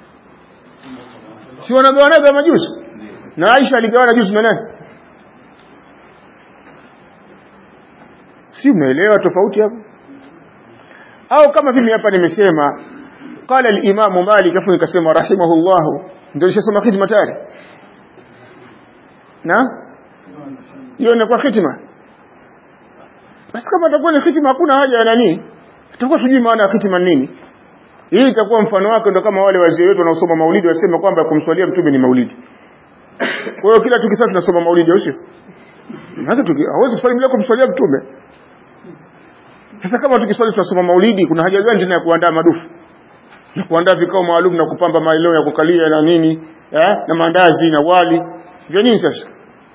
si wanagawanaga majuzi na Aisha aligawana juzi na nani si umeelewa tofauti hapo au kama mimi hapa nimesema qala al-imam Malik afu nikasema rahimahullah ndio nishasoma hitima tayari na hiyo inakuwa hitima basi kama itakuwa ni hitima hakuna haja ya nani tutakuwa tujui maana ya hitima nini hii itakuwa mfano wake ndo kama wale wazee wetu wanaosoma maulidi wasema kwamba kumswalia mtume ni maulidi kwa hiyo kila tukisema tunasoma maulidi au sio hata hawezi kuswali bila kumswalia mtume sasa kama tukiswali tunasoma maulidi kuna haja gani tena ya kuandaa madufu na kuandaa vikao maalum na kupamba maeneo ya kukalia na nini eh? na mandazi na wali vya nini sasa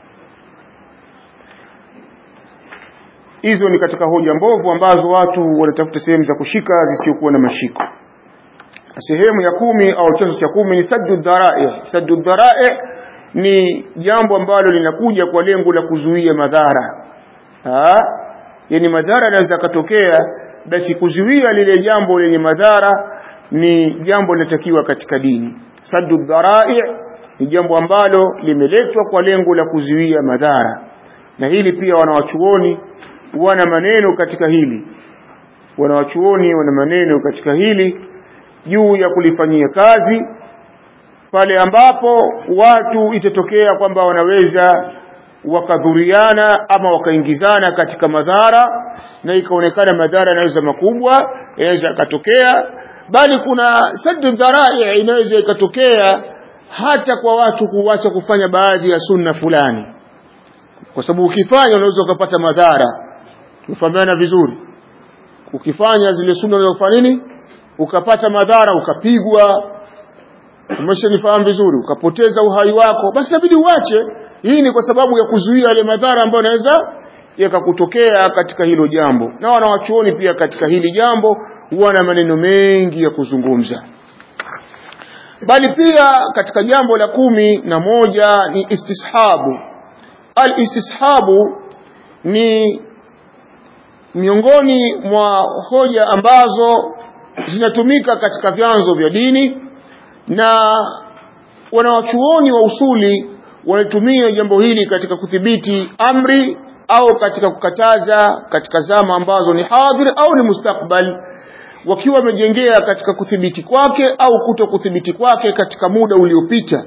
hizo ni katika hoja mbovu ambazo watu wanatafuta sehemu za kushika zisizokuwa na mashiko sehemu ya kumi au chanzo cha kumi ni saddu dharai saddu dharai ni jambo ambalo linakuja kwa lengo la kuzuia madhara yani madhara yanaweza katokea basi kuzuia lile jambo lenye madhara ni jambo linatakiwa katika dini saddu dharai ni jambo ambalo limeletwa kwa lengo la kuzuia madhara na hili pia wanawachuoni wana maneno katika hili wanawachuoni wana maneno katika hili juu ya kulifanyia kazi pale ambapo watu itatokea kwamba wanaweza wakadhuriana ama wakaingizana katika madhara na ikaonekana madhara yanaweza makubwa yanaweza yakatokea bali kuna saddu dharai inaweza ikatokea hata kwa watu kuacha kufanya baadhi ya sunna fulani kwa sababu ukifanya unaweza ukapata madhara tufahamiana vizuri ukifanya zile sunna unaweza kufanya nini ukapata madhara ukapigwa umeshanifahamu vizuri ukapoteza uhai wako basi inabidi uache hii ni kwa sababu ya kuzuia yale madhara ambayo yanaweza yakakutokea katika hilo jambo na wanawachuoni pia katika hili jambo wana maneno mengi ya kuzungumza bali pia katika jambo la kumi na moja ni istishabu al istishabu ni miongoni mwa hoja ambazo zinatumika katika vyanzo vya dini na wanawachuoni wa usuli wanatumia jambo hili katika kudhibiti amri au katika kukataza katika zama ambazo ni hadhir au ni mustakbal wakiwa wamejengea katika kudhibiti kwake au kuto kudhibiti kwake katika muda uliopita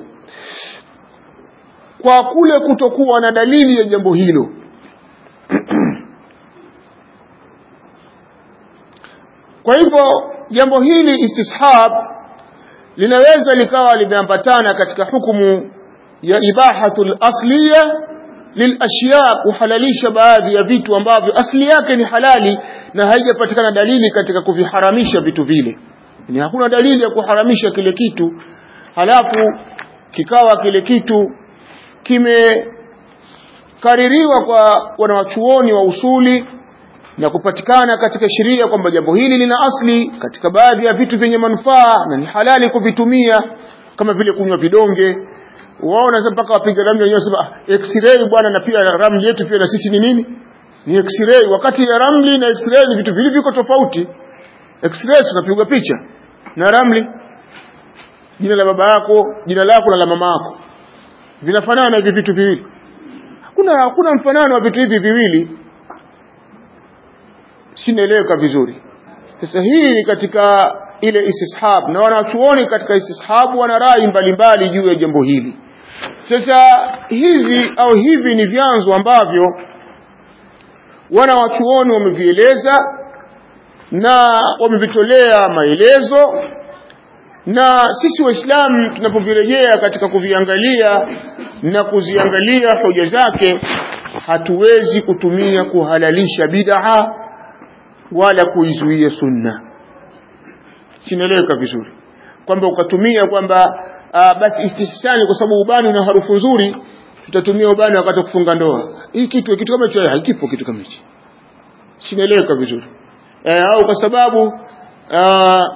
kwa kule kutokuwa na dalili ya jambo hilo kwa hivyo jambo hili istishab linaweza likawa limeambatana katika hukumu ya ibahatul asliya lilashya kuhalalisha baadhi ya vitu ambavyo asli yake ni halali na haijapatikana dalili katika kuviharamisha vitu vile ni hakuna dalili ya kuharamisha kile kitu halafu kikawa kile kitu kimekaririwa kwa wanawachuoni wa usuli na kupatikana katika sheria kwamba jambo hili lina asli katika baadhi ya vitu vyenye manufaa na ni halali kuvitumia kama vile kunywa vidonge waona mpaka wapiga ramli wenyewe sema x-ray bwana na pia ramli yetu pia na sisi ni nini ni x-ray wakati ya ramli na x-ray ni vitu vili viko tofauti x-ray tunapigwa picha na ramli jina la baba yako jina lako na la mama yako vinafanana hivi vitu viwili hakuna hakuna mfanano wa vitu hivi viwili sinaeleweka vizuri sasa hii ni katika ile istishab na wanachuoni katika istishab wana rai mbalimbali juu ya jambo hili sasa hizi au hivi ni vyanzo ambavyo wana wachuoni wamevieleza na wamevitolea maelezo na sisi waislamu tunapovirejea katika kuviangalia na kuziangalia hoja zake hatuwezi kutumia kuhalalisha bid'a wala kuizuia sunna sinaeleweka vizuri kwamba ukatumia kwamba basi istihsani kwa sababu ubani una harufu nzuri tutatumia ubani wakati wa kufunga ndoa hii kitu kitu kama hicho hakipo kitu kama hicho sinaeleweka vizuri e, au kwa sababu aa,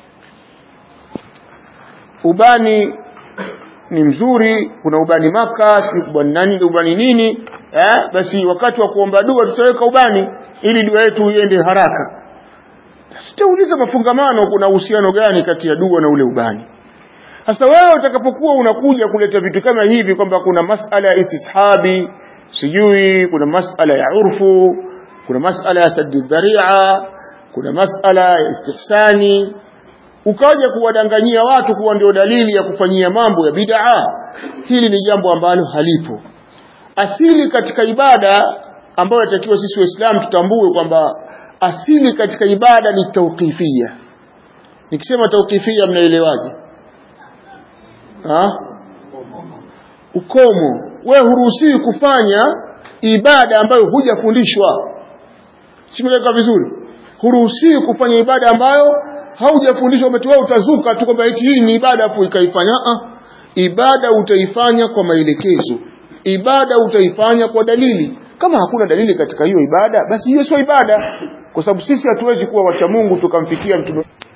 ubani ni mzuri kuna ubani maka si ubani nani ubani nini eh, basi wakati wa kuomba dua tutaweka ubani ili dua yetu iende haraka sitauliza mafungamano kuna uhusiano gani kati ya dua na ule ubani sasa wewe utakapokuwa unakuja kuleta vitu kama hivi kwamba kuna masala ya istishabi sijui kuna masala ya urfu kuna masala ya saddi dharia kuna masala ya istihsani ukaja kuwadanganyia watu kuwa ndio dalili ya kufanyia mambo ya bid'a hili ni jambo ambalo halipo asili katika ibada ambayo inatakiwa sisi waislamu tutambue kwamba asili katika ibada ni tauqifia nikisema tauqifia mnaelewaje ukomo wewe huruhusiwi kufanya ibada ambayo hujafundishwa simeleka vizuri huruhusiwi kufanya ibada ambayo haujafundishwa umetoa utazuka tu kwamba eti hii ni ibada afu ikaifanya ah ibada utaifanya kwa maelekezo ibada utaifanya kwa dalili kama hakuna dalili katika hiyo ibada basi hiyo sio ibada kwa sababu sisi hatuwezi kuwa wacha Mungu tukamfikia mtume